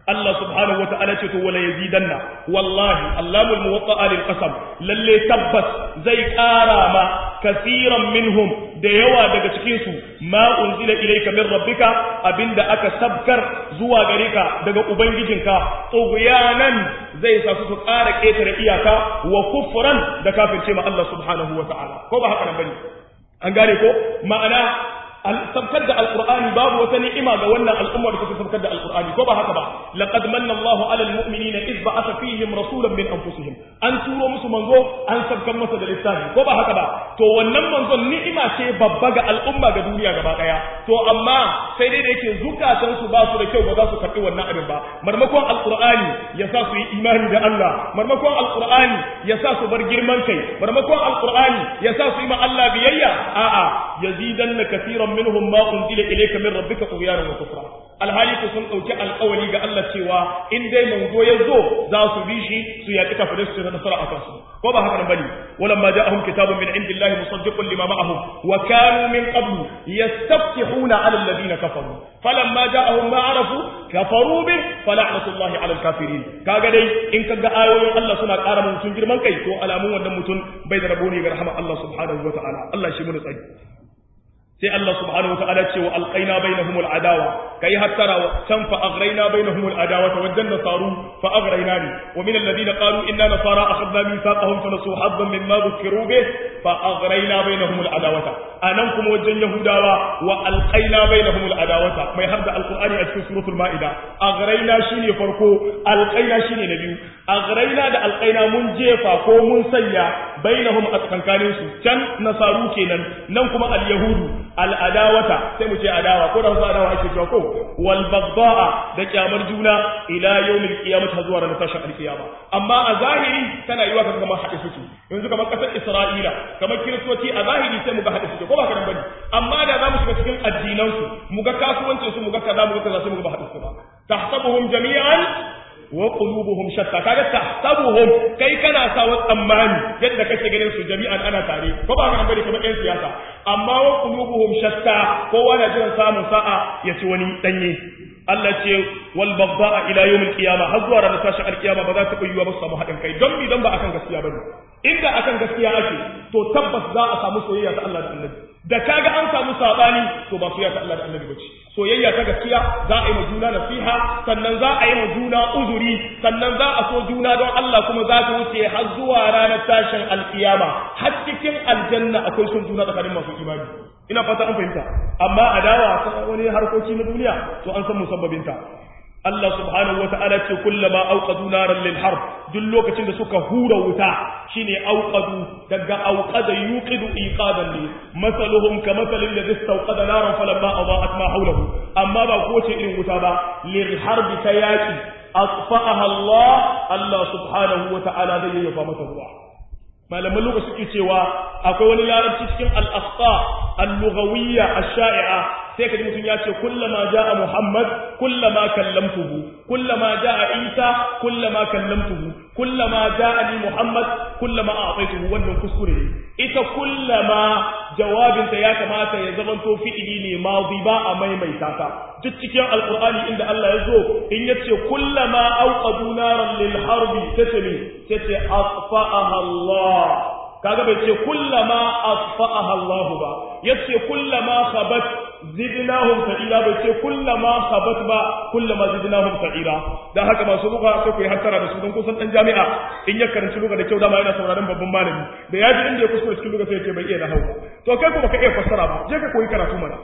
Allah subhanahu wata'ala ce to wala yazidanna wallahi allamul muwatta'a lil qasam lalle tabbas zai ƙara ma kasiran minhum da yawa daga cikin su ma unzila ilayka min rabbika abinda aka sabkar zuwa gare ka daga ubangijinka tughyanan zai sa su ƙara ƙetare iyaka wa kufran da kafirce ma Allah subhanahu wata'ala ko ba haka nan bane an gane ko ma'ana sabkar da alqur'ani babu wata ni'ima ga wannan al'ummar da take sabkar da alqur'ani ko ba haka ba laqad manna Allahu 'ala al-mu'minina id ba'atha fihim rasulan min anfusihim an turo musu manzo an sabkar masa da littafi ko ba haka ba to wannan manzon ni'ima ce babba ga al'umma ga duniya gaba daya to amma sai dai da yake zukatan su ba su da kyau ba za su karbi wannan abin ba marmakon alqur'ani ya sa su yi imani da Allah marmakon alqur'ani ya sa su bar girman kai marmakon alqur'ani ya sa su yi ma Allah biyayya a'a yazidanna kaseeran minhum ma unzila ilayka min rabbika tughyanan wa kufra alhali ku sun dauki alƙawari ga Allah cewa in dai manzo ya zo za su bi shi su yaƙi kafirai su da nasara a kansu ko ba haka nan bane walamma ja'ahum kitabun min indillahi musaddiqun lima ma'ahum wa kanu min qablu yastaftihuna 'ala alladhina kafaru falamma ja'ahum ma 'arafu kafaru bi fala'natullahi 'ala alkafirin kaga dai in kaga ayoyin Allah suna ƙara mutum girman kai to alamun wannan mutum bai da rabo ne ga rahama Allah subhanahu wa ta'ala Allah shi mu da tsari sai Allah subhanahu wataala ce wa alqaina bainahum aladawa kai hattara can fa aghrayna bainahum aladawa wajen nasaru fa aghrayna ni wa min alladhina qalu inna nasara akhadna mithaqahum fa nasu haddan mimma dhukiru bih fa aghrayna bainahum aladawata anan kuma wajen yahudawa wa alqaina bainahum aladawata mai hadda alqur'ani a cikin suratul maida aghrayna shine farko alqaina shine na biyu aghrayna da alqaina mun jefa ko mun sanya bainahum a tsakankanin su can nasaru kenan nan kuma alyahudu al'adawata sai mu ce adawa ko da wasu adawa ake cewa ko wal bagda'a da kyamar juna ila yawmil qiyamah har zuwa ranar tashin alkiyama amma a zahiri tana yiwa kaga kamar haɗe suke yanzu kamar ƙasar Isra'ila kamar kiristoci a zahiri sai mu ga haɗe suke ko ba kana bane amma da za mu shiga cikin addinan su mu ga kasuwancin su mu ga kaza mu ga kaza sai mu ga ba haɗe su ba tahsabuhum jami'an wa qulubuhum shatta kaga tahsabuhum kai kana sa wa tsammani yadda kake ganin su jami'an ana tare ko ba kana bane kamar ɗan siyasa amma wa qulubuhum shatta kowa na jiran samun sa'a ya ci wani danye Allah ce wal bagda'a ila yawmil qiyamah har zuwa ranar tashin alkiyama ba za ta yiwa ba su samu haɗin kai don mi don ba akan gaskiya bane inda akan gaskiya ake to tabbas za a samu soyayya ta Allah da Annabi da kaga an samu sabani to ba soyayya ta Allah da Annabi bace soyayya ta gaskiya za a yi ma juna nasiha sannan za a yi ma juna uzuri sannan za a so juna don Allah kuma za ta wuce har zuwa ranar tashin alkiyama har cikin aljanna akwai son juna tsakanin masu imani ina fata an fahimta amma adawa ta wani harkoki na duniya to an san musabbabinta Allah subhanahu wa ta'ala ce kullama auqadu naran lil harb duk lokacin da suka hura wuta shine auqadu daga auqada yuqidu iqadan ne masaluhum ka masalin ladhi istawqada naran falamma adaa'at ma hawlahu amma ba ko ce irin wuta ba lil harb ta yaki asfa'aha Allah Allah subhanahu wa ta'ala zai yi fa mata ruwa malaman lokaci suke cewa akwai wani larabci cikin al-asqa al-lughawiyya ash-sha'i'a sai kaji mutum ya ce kullama jaa muhammad kullama kallamtuhu kullama jaa isa kullama kallamtuhu kullama jaa ni muhammad kullama a'taytuhu wannan kuskure ne ita kullama jawabinta ya kamata ya zamanto fi'ili ne madi ba a maimaita ta duk cikin alqur'ani inda Allah ya zo in yace kullama awqadu naran lil harbi tace ne tace asfa'aha Allah kaga bai ce kullama asfa'aha Allah ba yace kullama khabat zidnahum sa'ira bai ce kullama khabat ba kullama zidnahum sa'ira dan haka masu buga sai ku yi hattara da su don kusan dan jami'a in ya karanci luga da kyau dama yana sauraron babban malami da ya ji inda ya kuskure cikin luga sai ya ce bai iya nahwu to kai kuma ka iya fassara ba je ka koyi karatu mana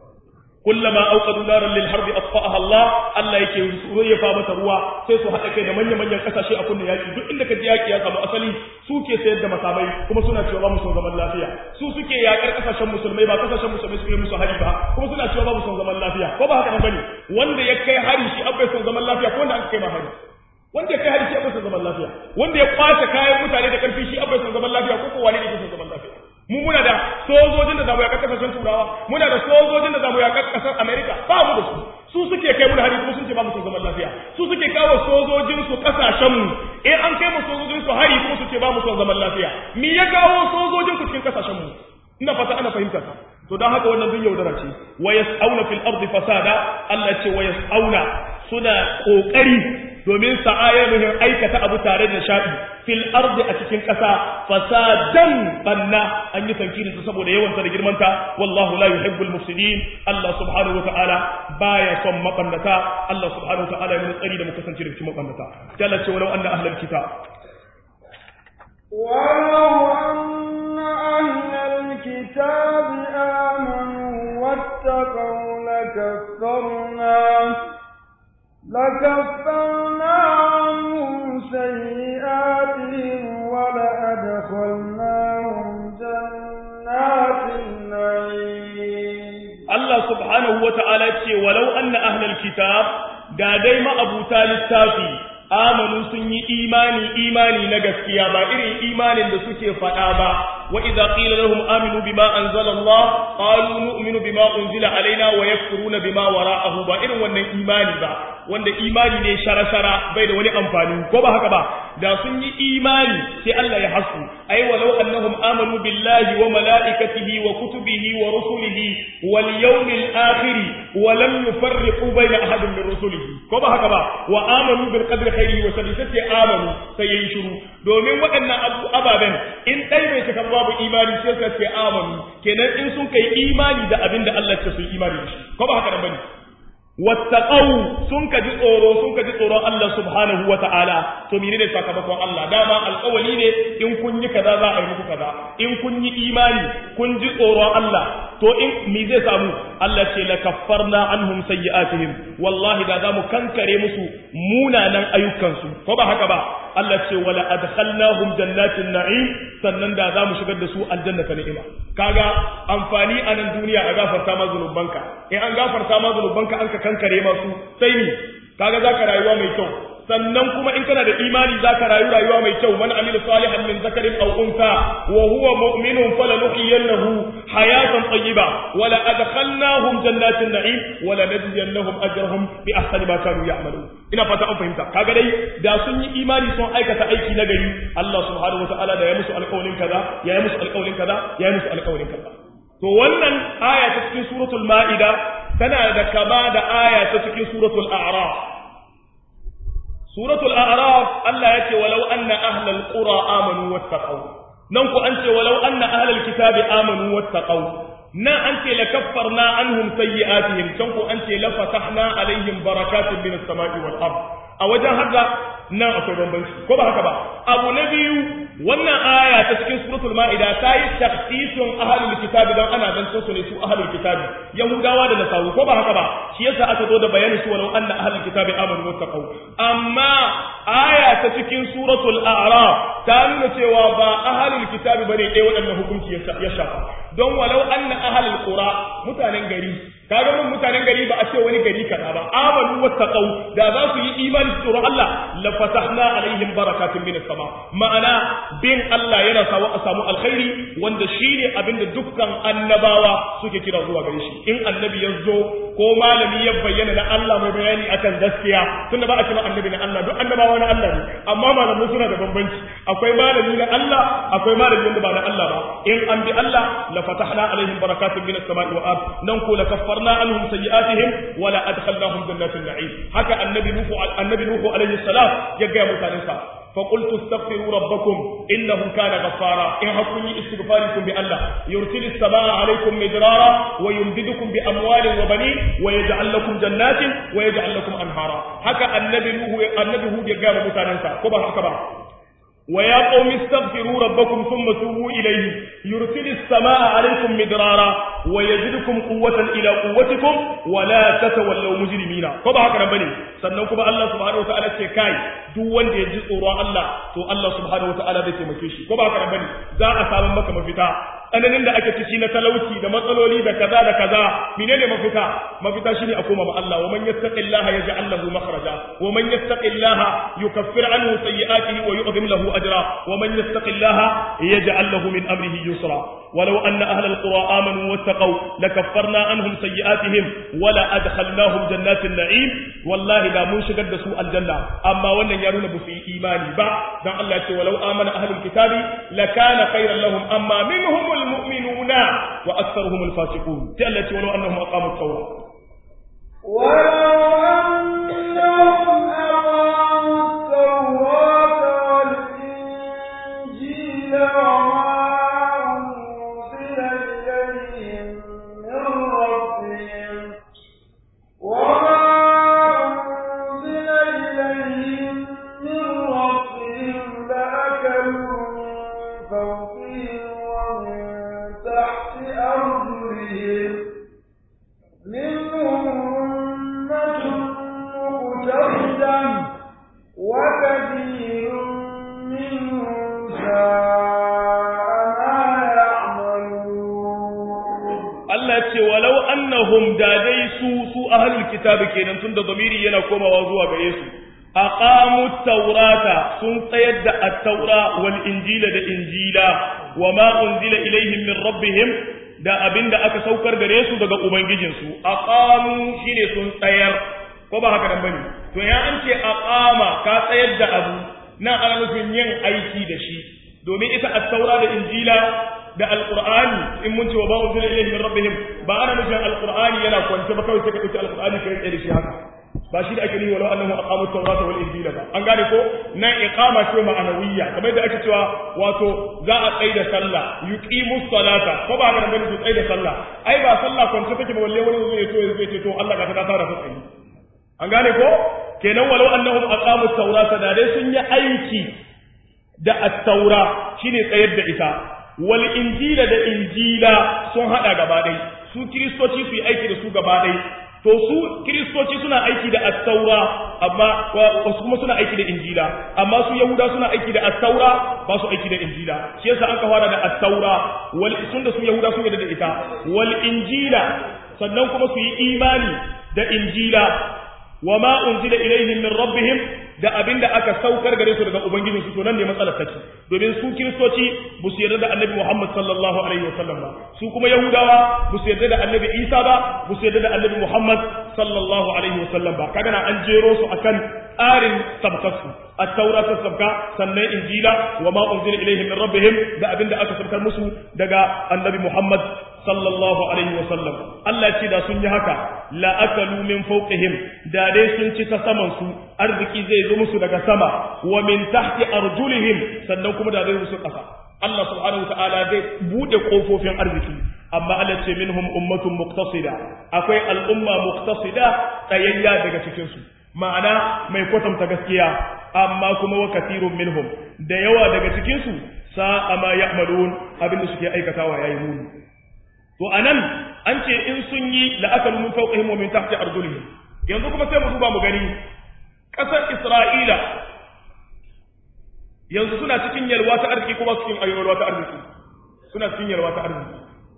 kullama auqadu naran lil harbi asfa'aha Allah Allah yake ya mata ruwa sai su haɗa kai da manyan manyan kasashe a kunnen yaki duk inda ka ji yaki ya samu asali su ke sayar da makamai kuma suna cewa ba mu son zaman lafiya su suke yakar kasashen musulmai ba kasashen musulmai suke musu hari ba kuma suna cewa ba mu son zaman lafiya ko ba haka bane wanda ya kai hari shi abai son zaman lafiya ko wanda aka kai ma hari wanda ya kai hari shi abai son zaman lafiya wanda ya kwace kayan mutane da karfi shi abai son zaman lafiya ko ko wani ne ke son zaman lafiya mu muna da sojojin da zamu yaƙar kasashen turawa muna da sojojin da zamu yaƙar kasar america ba mu da su su suke kai mu hari kuma sun ce ba mu son zaman lafiya su suke kawo sojojin su kasashen mu eh an kai mu sojojin su hari kuma su ce ba mu son zaman lafiya me ya kawo sojojin ku cikin kasashen mu ina fata ana fahimta ta to dan haka wannan duk yaudara ce wa yas'auna fil ardi fasada Allah ce wa yas'auna suna kokari domin sa'ayyuhum aikata abu tare da sha'i fil ardi a cikin ƙasa fasadan banna an yi tankirin su saboda yawan da girman ta wallahu la yuhibbul mufsidin Allah subhanahu wataala baya son mabannata Allah subhanahu wataala ya mun tsari da mu kasance da cikin mabannata jalla ce walau anna ahlal kitab
ولو أن أهل الكتاب آمنوا واتقوا لكفرنا لكفرنا عنهم سيئاتهم ولأدخلناهم جنات النعيم
Allah subhanahu wa ta'ala ce walau anna ahlal kitab da dai ma'abuta littafi amanu sun yi imani imani na gaskiya ba irin imanin da suke faɗa ba wa idza qila lahum aminu bima anzala Allah qalu nu'minu bima unzila alaina wa yakfuruna bima wara'ahu ba irin wannan imani ba wanda imani ne shara-shara bai da wani amfani ko ba haka ba da sun yi imani sai Allah ya hasu ai walau annahum amanu billahi wa malaikatihi wa kutubihi wa rusulihi wal yawmil akhir wa lam yufarriqu bayna ahadin min rusulihi ko ba haka ba wa amanu bil qadri khairihi wa sharrihi sai amanu sai yayin shiru domin waɗannan abu ababen in dai bai cika babu imani sai ka ce amanu kenan in sun kai imani da abin da Allah ya ce su imani da shi ko ba haka bane wattaqau sun ka ji tsoro sun ka ji tsoron Allah subhanahu wa ta'ala to menene sakamakon Allah dama alƙawali ne in kun yi kaza za a yi muku kaza in kun yi imani kun ji tsoron Allah to in me zai samu Allah ce la kaffarna anhum sayyi'atihim wallahi da zamu kankare musu munanan ayyukansu ko ba haka ba Allah ce wala adkhalnahum jannatin na'im sannan da zamu shigar da su aljanna ta ni'ima kaga amfani a nan duniya a gafarta ma zunubanka in an gafarta ma zunubanka an ka kankare masu sai ni kaga zaka rayuwa mai kyau sannan kuma in kana da imani zaka rayu rayuwa mai kyau man amila salihan min zakarin aw unsa wa huwa mu'minun falanuhyiyannahu hayatan tayyiba wa la adkhalnahum jannatin na'im wa la najziyannahum ajrahum bi ahsani ma kanu ya'malun ina fata an fahimta kaga dai da sun yi imani sun aikata aiki na gari Allah subhanahu wataala da ya musu alƙawarin kaza ya yi musu alƙawarin kaza ya yi musu alƙawarin kaza to wannan aya ta cikin suratul ma'ida tana da kama da aya ta cikin suratul a'raf suratul a'raf Allah ya ce walau anna ahlal qura amanu wattaqau nan ku an ce walau anna ahlal kitabi amanu wattaqau nan an ce la kaffarna anhum sayyi'atihim can ku an ce la fatahna alaihim barakatun minas sama'i wal ard a wajen haka nan akwai bambanci ko ba haka ba abu na biyu wannan aya ta cikin suratul ma'ida ta yi takhsisun ahlul kitabi don ana zancen su ne su ahlul kitabi yahudawa da nasaru ko ba haka ba shi yasa aka zo da bayanin su walau anna ahlul kitabi amanu wattaqu amma aya ta cikin suratul a'raf ta nuna cewa ba ahlul kitabi bane dai waɗannan hukunci ya shafa don walau anna ahlul qura mutanen gari kaga mun mutanen gari ba a ce wani gari kaza ba amanu wattaqu da za su yi imani su tsoron Allah la fatahna alaihim barakatun minas sama ma'ana bin Allah yana sawa a samu alkhairi wanda shine abinda dukkan annabawa suke kira zuwa gare shi in annabi ya zo ko malami ya bayyana na Allah mai bayani akan gaskiya tunda ba a cewa annabi na Allah duk annabawa na Allah ne amma malamai suna da bambanci akwai malami na Allah akwai malami wanda ba na Allah ba in an bi Allah la fatahna alaihim barakatun minas sama'i wa ard nan ko la kaffarna anhum sayi'atihim wa la adkhalnahum jannatin na'im haka annabi nuhu annabi nuhu alaihi salam ya ga mutanensa فقلت استغفروا ربكم إنه كان غفارا إن حكم استغفاركم بالله يرسل السماء عليكم مدرارا ويمددكم بأموال وبنين ويجعل لكم جنات ويجعل لكم أنهارا هكا النبي نوح النبي هود يقام متاننسا كبر كبر ويا قوم استغفروا ربكم ثم توبوا إليه يرسل السماء عليكم مدرارا ويزدكم قوة إلى قوتكم ولا تتولوا مجرمين كما هكذا بني سننكم الله سبحانه وتعالى كاي duk wanda ya ji tsoron Allah to Allah subhanahu wataala zai taimake shi ko ba haka bane za a samu maka mafita tsananin da ake ciki na talauci da matsaloli da kaza da kaza menene mafita mafita shine a koma ma Allah wa man yattaqillaha yaj'al lahu makhraja wa man yattaqillaha yukaffir anhu sayyi'atihi wa yu'zim lahu ajra wa man yattaqillaha yaj'al lahu min amrihi yusra ولو أن أهل القرى آمنوا واتقوا لكفرنا عنهم سيئاتهم ولا أدخلناهم جنات النعيم والله لا منشقد سوء الجنة أما وأن يرون بفي إيماني با دان الله يقول ولو آمن أهل الكتاب لكان خيرا لهم أما منهم المؤمنون وأكثرهم الفاسقون تألت ولو أنهم أقاموا التوراة
ولو أنهم
Allah ce walau annahum da dai su su ahlul kitabi kenan tunda zamiri yana komawa zuwa gare su aqamu taurata sun tsayar da at-taura wal injila da injila wama unzila ilaihim min rabbihim da abinda aka saukar gare su daga ubangijinsu aqamu shine sun tsayar ko ba haka nan bane to ya an ce aqama ka tsayar da abu nan ana nufin yin aiki da shi domin ita at-taura da injila da alqur'ani in mun ce wa ba unzila ilaihim min rabbihim ba ana nufin alqur'ani yana kwance ba kawai sai ka dauki alqur'ani kai tsaye da shi haka ba shi da ake nihi walau annahu aqamu at-taurata wal injila ba an gane ko nan iqama ce ma'anawiyya kamar yadda ake cewa wato za a tsaye da sallah yuqimu salata ko ba ga bane su tsaye da sallah ai ba sallah kwance take ba walle wani zai to zai ce to Allah ka ta fara tsaye an gane ko kenan walau annahum aqamu at-taurata da dai sun yi aiki da at-taura shine tsayar da ita wal injila da injila sun hada gaba dai su kristoci su yi aiki da su gaba dai to su kiristoci suna aiki da attaura amma wasu kuma suna aiki da injila amma su yahuda suna aiki da attaura ba su aiki da injila shi yasa aka fara da attaura wal sun da su yahuda sun yarda da ita wal injila sannan kuma su yi imani da injila wa ma unzila ilaihim min rabbihim da abinda aka saukar gare su daga ubangijinsu to nan ne matsalar take domin su kiristoci ba su yarda da annabi Muhammad sallallahu alaihi wasallam ba su kuma yahudawa ba su yarda da annabi Isa ba ba su yarda da annabi Muhammad sallallahu alaihi wasallam ba kaga na an jero su akan tsarin sabkarsu at-taura ta sabka sannan injila wa ma unzila ilaihim min rabbihim da abinda aka sabkar musu daga annabi Muhammad sallallahu alaihi wasallam Allah ce da sun yi haka la akalu min fawqihim da dai sun ci ta saman su arziki zai zo musu daga sama wa min tahti arjulihim sannan kuma da zai musu kasa Allah subhanahu wataala zai bude kofofin arziki amma Allah ce minhum ummatun muqtasida akwai al'umma muqtasida tsayayya daga cikin su ma'ana mai kwatanta gaskiya amma kuma wa kathirun minhum da yawa daga cikin su sa'a ma ya'malun abinda suke aikatawa yayi muni to anan an ce in sun yi la'akalu min fawqihim wa min tahti arjulihim yanzu kuma sai mu duba mu gani kasar Isra'ila yanzu suna cikin yalwa ta arziki kuma cikin ayyuwar ta arziki suna cikin yalwa ta arziki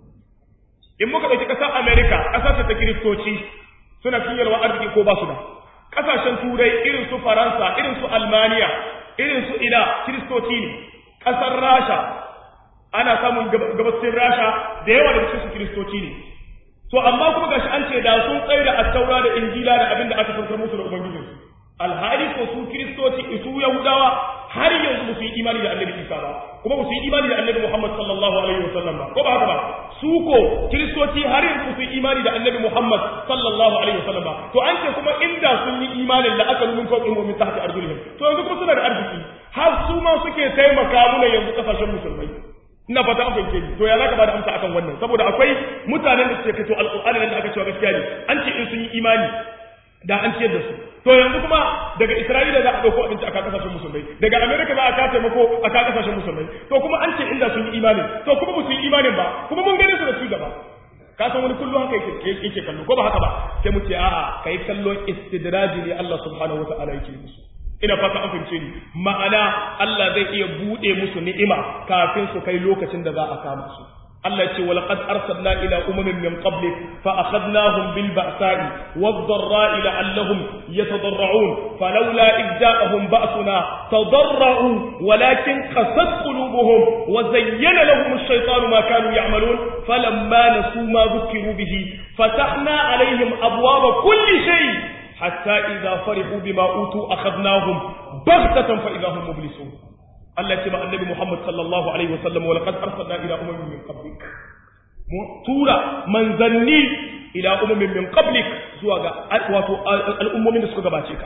in muka dauki kasar America kasar ta kiristoci suna cikin yalwa arziki ko ba su da kasashen turai irin su Faransa irin su Almania irin su ina kiristoci ne kasar Rasha ana samun gabacin rasha da yawa da cikin su kiristoci ne to amma kuma gashi an ce da sun tsaye da attaura da injila da abin da aka saukar musu da ubangijinsu alhali ko su kiristoci su yahudawa har yanzu ba su yi imani da annabi isa ba kuma ba su yi imani da annabi muhammad sallallahu alaihi wa sallam ba ko ba haka ba su ko kiristoci har yanzu ba su yi imani da annabi muhammad sallallahu alaihi wa sallam ba to an ce kuma inda sun yi imanin da aka nuna fawqihim wa min tahti arjulihim to yanzu kuma suna da arziki har su ma suke taimaka muna yanzu kasashen musulmai ina fata an fahimce ni to ya zaka bada amsa akan wannan saboda akwai mutanen da suke kaito alqur'ani nan da aka cewa gaskiya ne an ce in sun yi imani da an ciyar da su to yanzu kuma daga Isra'ila za a dauko abinci a kan kasashen musulmai daga America za a ka taimako a kan kasashen musulmai to kuma an ce inda sun yi imani to kuma ba su yi imanin ba kuma mun gane su da su gaba ka san wani kullum haka yake yake kallo ko ba haka ba sai mu ce a'a kai kallon istidraji ne Allah subhanahu wataala yake musu ina fata an fahimce ni ma'ana Allah zai iya bude musu ni'ima kafin su kai lokacin da za a kama su Allah ce walaqad arsalna ila umamin min qablik fa akhadnahum bil ba'sa'i wad dharra'i la'allahum yatadarra'un falawla id ja'ahum ba'suna tadarra'u walakin qasat qulubuhum wa zayyana lahum ash-shaytanu ma kanu ya'malun falamma nasu ma dhukiru bihi fatahna alaihim abwaba kulli shay' حتى إذا فرحوا بما أوتوا أخذناهم بغتة فإذا هم مبلسون الله تبع النبي محمد صلى الله عليه وسلم ولقد أرسلنا إلى أمم من قبلك تورا من ذني إلى أمم من قبلك زواج الأمم من سكوك باتيك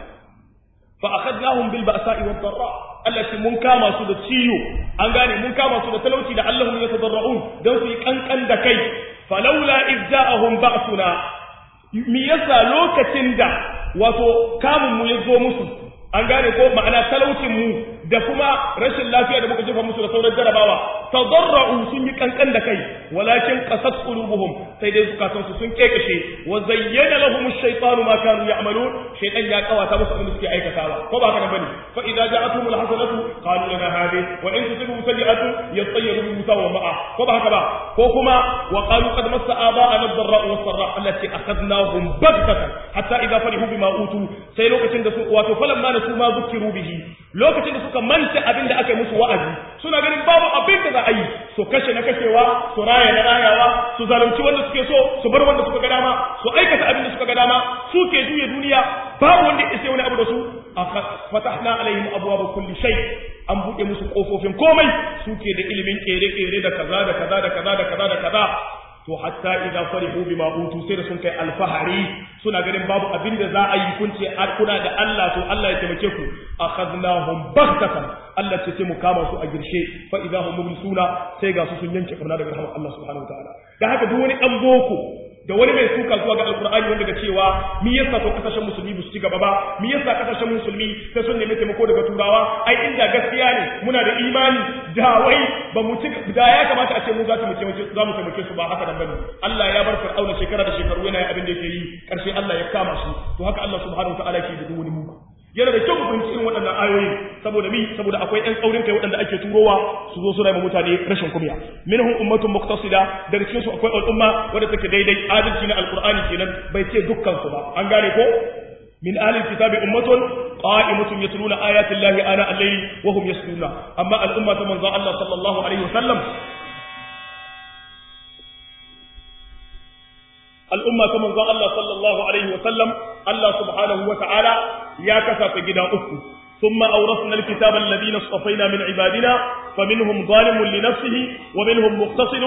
فأخذناهم بالبأساء والضراء التي من كما سود تسيو أنغاني من كما سود تلوتي لعلهم يتضرعون دوسي كان كان دكي فلولا إذ جاءهم بأسنا mi yasa lokacin da wato kamun mu ya zo musu an gane ko ma'ana talaucin mu da kuma rashin lafiya da muka jefa musu da sauran jarabawa tadarra'u sun yi kankan da kai walakin qasat qulubuhum sai dai zukatan su sun kekashe wa zayyana lahum ash-shaytanu ma kanu ya'malun shaytan ya kawata musu abin da suke aikatawa ko ba haka bane fa idza ja'atuhum al-hasanatu qalu lana hadhihi wa in tusibu sayyi'atu yatayyaru bi musa wa ma'a ko ba haka ba ko kuma wa qalu qad massa aba'ana ad-dharra'u was-sarra allati akhadnahum baghtatan hatta idza farihu bima utu sai lokacin da su wato falamma nasu ma zukiru bihi lokacin da suka manta abin da aka yi musu wa'azi suna ganin babu abin da za a yi su kashe na kashewa su raya na rayawa su zalunci wanda suke so su bar wanda suka ga dama su aikata abin da suka ga dama su ke juya duniya babu wanda ya isa wani abu da su fatahna alaihim abwaaba kulli shay an buɗe musu kofofin komai suke da ilimin kere-kere da kaza da kaza da kaza da kaza da kaza to hatta idan farihu bima utu sai da sun kai alfahari suna ganin babu abin da za a yi kunce kuna da Allah to Allah ya taimake ku akhadnahum baghtatan Allah ce sai mu kama su a girshe fa idza hum mublisuna sai ga su sun yanke karna daga rahmar Allah subhanahu wataala dan haka duk wani dan boko da wani mai suka zuwa ga alkur'ani wanda ga cewa mi yasa to kasashen musulmi ba su ci gaba ba mi yasa kasashen musulmi sai sun nemi taimako daga turawa ai inda gaskiya ne muna da imani da wai ba mu ci da ya kamata a ce mu za mu taimake za mu taimake su ba haka dan bane Allah ya bar fir'auna shekara da shekaru yana abin da yake yi karshe Allah ya kama shi to haka Allah subhanahu wataala yake da wani mugu yana da kyau mu fahimci irin waɗannan ayoyi saboda mi saboda akwai ƴan tsaurin kai waɗanda ake turowa su zo suna ma mutane rashin kumiya minhum ummatun muqtasida daga cikin su akwai al'umma wadda take daidai adalci na alqur'ani kenan bai ce dukkan su ba an gane ko min ahli kitabi ummatun qa'imatun yatluna ayati llahi ana al-layli wa hum yasjuduna amma al'umma ta manzo Allah sallallahu alaihi wasallam al'umma ta manzon Allah sallallahu alaihi wa sallam Allah subhanahu wa ta'ala ya kasa ta gida uku ثم أورثنا الكتاب الذين اصطفينا من عبادنا فمنهم ظالم لنفسه ومنهم مقتصد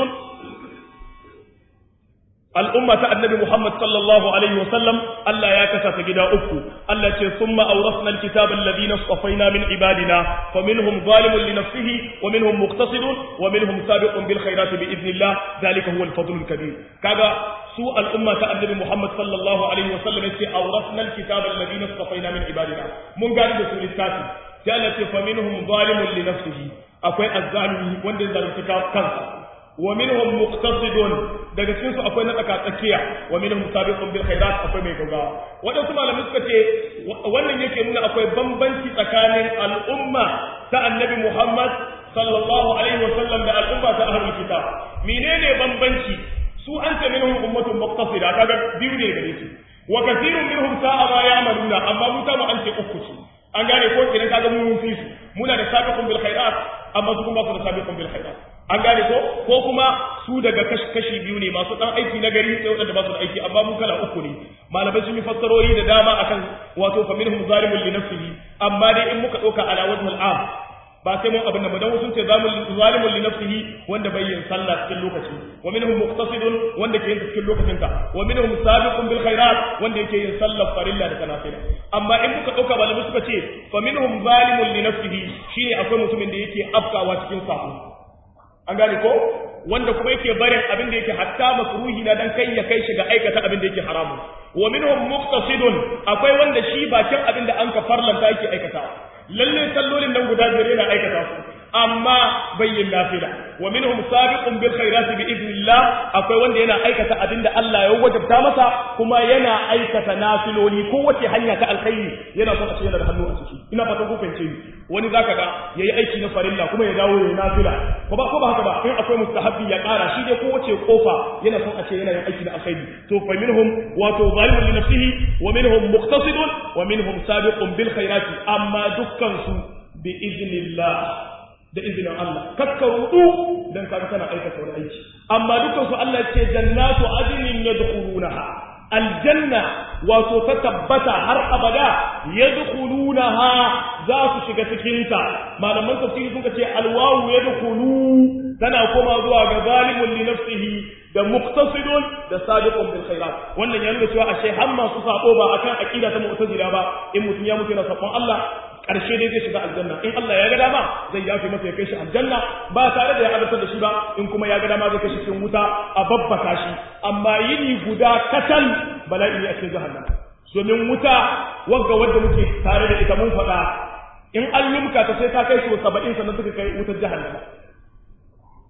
الأمة النبي محمد صلى الله عليه وسلم ألا يكسى فجدا أكو ألا ثم أورثنا الكتاب الذين اصطفينا من عبادنا فمنهم ظالم لنفسه ومنهم مقتصد ومنهم سابق بالخيرات بإذن الله ذلك هو الفضل الكبير كذا سوء الأمة النبي محمد صلى الله عليه وسلم أورثنا الكتاب الذين اصطفينا من عبادنا من قال رسول الكاتب قالت فمنهم ظالم لنفسه أكوي الظالم وندل ذلك كنسا wa minhum muqtasidun daga cikin su akwai na tsaka tsakiya wa minhum sabiqun bil khairat akwai mai gaggawa wadansu malamai suka ce wannan yake nuna akwai bambanci tsakanin al'umma ta annabi Muhammad sallallahu alaihi wa sallam da al'umma ta ahlul kitab menene bambanci su an ce minhum ummatun muqtasida kaga biyu ne gare su wa kathirun minhum sa'a ma ya'maluna amma mu ta mu an ce uku ce an gane ko idan kaga mu mun fi su muna da sabiqun bil khairat amma su kuma su da sabiqun bil khairat an gane ko ko kuma su daga kashi biyu ne masu dan aiki na gari sai wadanda ba su da aiki amma mu kala uku ne malamai sun yi fassarori da dama akan wato fa minhum zalimun li nafsihi amma dai in muka dauka ala wajhul am ba sai mun abin da dan sun ce zalimun li nafsihi wanda bai yin sallah cikin lokaci wa minhum muqtasidun wanda ke yin cikin lokacin ta wa minhum sabiqun bil khairat wanda yake yin sallar farilla da kanafila amma in muka dauka malamai suka ce fa minhum zalimun li nafsihi shine akwai mutumin da yake afkawa cikin sako an gane ko wanda kuma yake barin abin da yake hatta makruhi na dan kai ya kai shi ga aikata abin da yake haramun wa minhum muqtasidun akwai wanda shi bakin abin da an ka farlanta yake aikata lalle sallolin nan guda biyar yana aikata su amma bayyin nafila wa minhum sabiqun bil khairati bi idnillah akwai wanda yana aikata abinda Allah ya wajabta masa kuma yana aikata nafiloli ko wace hanya ta alkhairi yana son a ce yana da hannu a ciki ina fatan ku fahimce ni wani zaka ga yayi aiki na farilla kuma ya dawo yayi nafila ko ba ko ba haka ba in akwai mustahabbi ya kara shi dai ko wace kofa yana son a ce yana yin aiki na alkhairi to fa minhum wato zalimun li nafsihi wa minhum muqtasidun wa minhum sabiqun bil khairati amma dukkan su bi idnillah da izinin Allah kakka rudu dan kaga kana aikata wani aiki amma dukkan su Allah ce jannatu adnin yadkhulunaha aljanna wato ta tabbata har abada yadkhulunaha za su shiga cikin ta malaman tafsiri sun ce alwawu yadkhulu tana koma zuwa ga zalimun li nafsihi da muqtasidun da sabiqun bil khairat wannan ya nuna cewa ashe har masu sabo ba akan aqida ta mu'tazila ba in mutum ya mutu na sabon Allah karshe dai zai shiga aljanna in Allah ya ga dama zai yafe masa ya kai shi aljanna ba tare da ya azabtar da shi ba in kuma ya ga dama zai kai shi cikin wuta a babbaka shi amma yini guda katal bala'i ne a cikin jahannam domin wuta wagga wadda muke tare da ita mun faɗa in an limka ta sai ta kai shi saba'in sannan suka kai wutar jahannama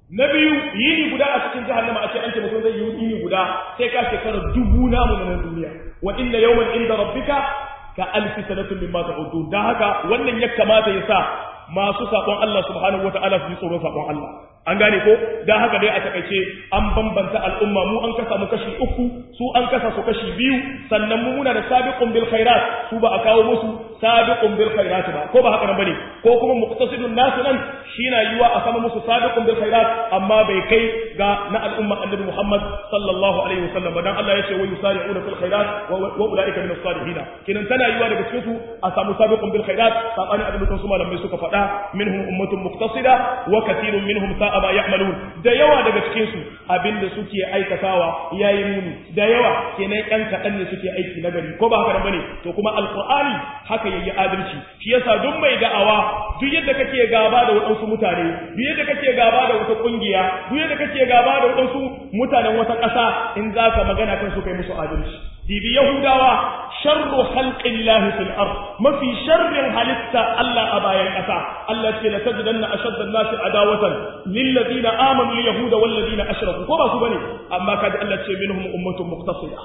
na biyu yini guda a cikin jahannama a ce an ce mutum zai yi yini guda sai ka shekara dubu namu na duniya wa inna yawman inda rabbika ka alfi sanatin mimma ta'udun dan haka wannan ya kamata ya sa masu sakon Allah subhanahu wataala su ji tsoron sakon Allah an gane ko dan haka dai a takaice an bambanta al'umma mu an kasa mu kashi uku su an kasa su kashi biyu sannan mu muna da sabiqun bil khairat su ba a kawo musu sabiqun bil khairat ba ko ba haka nan bane ko kuma muqtasidun nasu nan shi na yiwa a sama musu sabiqun bil khairat amma bai kai ga na al'umma annabi Muhammad sallallahu alaihi wasallam dan Allah ya ce wa yusari'una fil khairat wa ulaika min as-salihin kinan tana yiwa daga cikin su a samu sabiqun bil khairat sabani abin da su malamai suka faɗa minhum ummatun muqtasida wa kathirun minhum sa'a ma ya'malun da yawa daga cikin su abinda suke aikatawa yayi muni da yawa kenan yan kadan ne suke aiki na gari ko ba haka nan bane to kuma alqur'ani haka yayi adalci shi yasa duk mai da'awa duk yadda kake gaba da wadansu mutane duk yadda kake gaba da wata kungiya duk yadda kake gaba da wadansu mutanen wata ƙasa in zaka magana kan su kai musu adalci dibi yahudawa sharru khalqillahi fil ard mafi sharrin halitta Allah a bayan ƙasa Allah ce la tajidanna ashadda an-nasi adawatan lil ladina amanu yahuda wal ladina ashraku ko ba su bane amma kaji Allah ce minhum ummatun muqtasida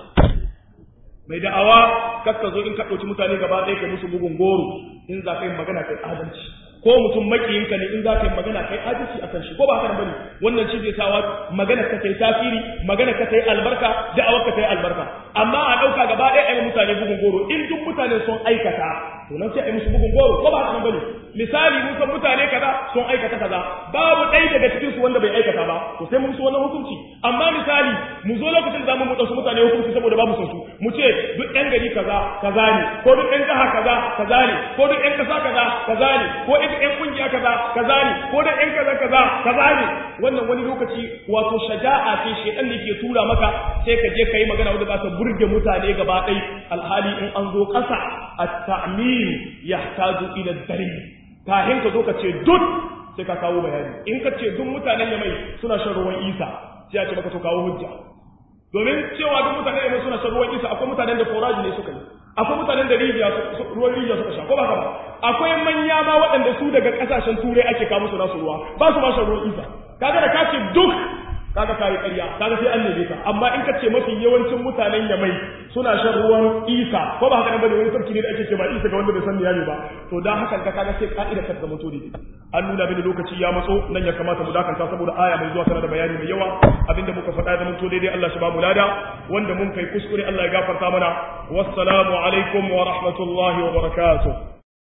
mai da'awa kakka zo in ka dauki mutane gaba ɗaya kai musu bugun goro in za ka yi magana kai adalci ko mutum makiyinka ne in za ka yi magana kai adalci akan shi ko ba haka bane wannan shi zai sawa magana ka ta yi tasiri magana ka ta yi albarka da'awar ka ta yi albarka amma a ɗauka gaba ɗaya a yi mutane bugun goro in duk mutane sun aikata to nan sai a yi musu bugun goro ko ba haka bane misali mun san mutane kaza sun aikata kaza babu ɗaya daga cikin su wanda bai aikata ba to sai mun su wannan hukunci amma misali mu zo lokacin da mu ɗauki mutane hukunci saboda babu son su mu ce duk ɗan gari kaza kaza ne ko duk ɗan jaha kaza kaza ne ko duk ɗan ƙasa kaza kaza ne ko duk ɗan kungiya kaza kaza ne ko duk ɗan kaza kaza kaza ne wannan wani lokaci wato shaja'a ce shedan ne ke tura maka sai ka je kai magana wanda za ta burge mutane gaba ɗai alhali in an zo ƙasa at-ta'mim yahtaju ila dalil kahin ka zo ka ce duk sai ka kawo bayani in ka ce duk mutanen yamai suna shan ruwan isa sai a ce maka to kawo hujja domin cewa duk mutanen yamai suna shan ruwan isa akwai mutanen da foraji ne suka yi akwai mutanen da rijiya ruwan rijiya suka sha ko ba ba akwai manya ma waɗanda su daga ƙasashen turai ake kawo musu nasu ruwa ba su ma shan ruwan isa kaga da ka ce duk kaga kai ƙarya kaga sai an neme ka amma in ka ce mafi yawancin mutanen yamai suna shan ruwan isa ko ba haka nan bane wani sarki ne da ake ce ba isa ga wanda bai san ya ne ba to dan hakan ka kaga sai ka'ida ka zama to ne an nuna mini lokaci ya matso nan ya kamata mu dakanta saboda aya mai zuwa tana da bayani mai yawa abinda muka faɗa da mun to daidai Allah shi ba mu lada wanda mun kai kuskure Allah ya gafarta mana wassalamu alaikum wa rahmatullahi wa barakatuh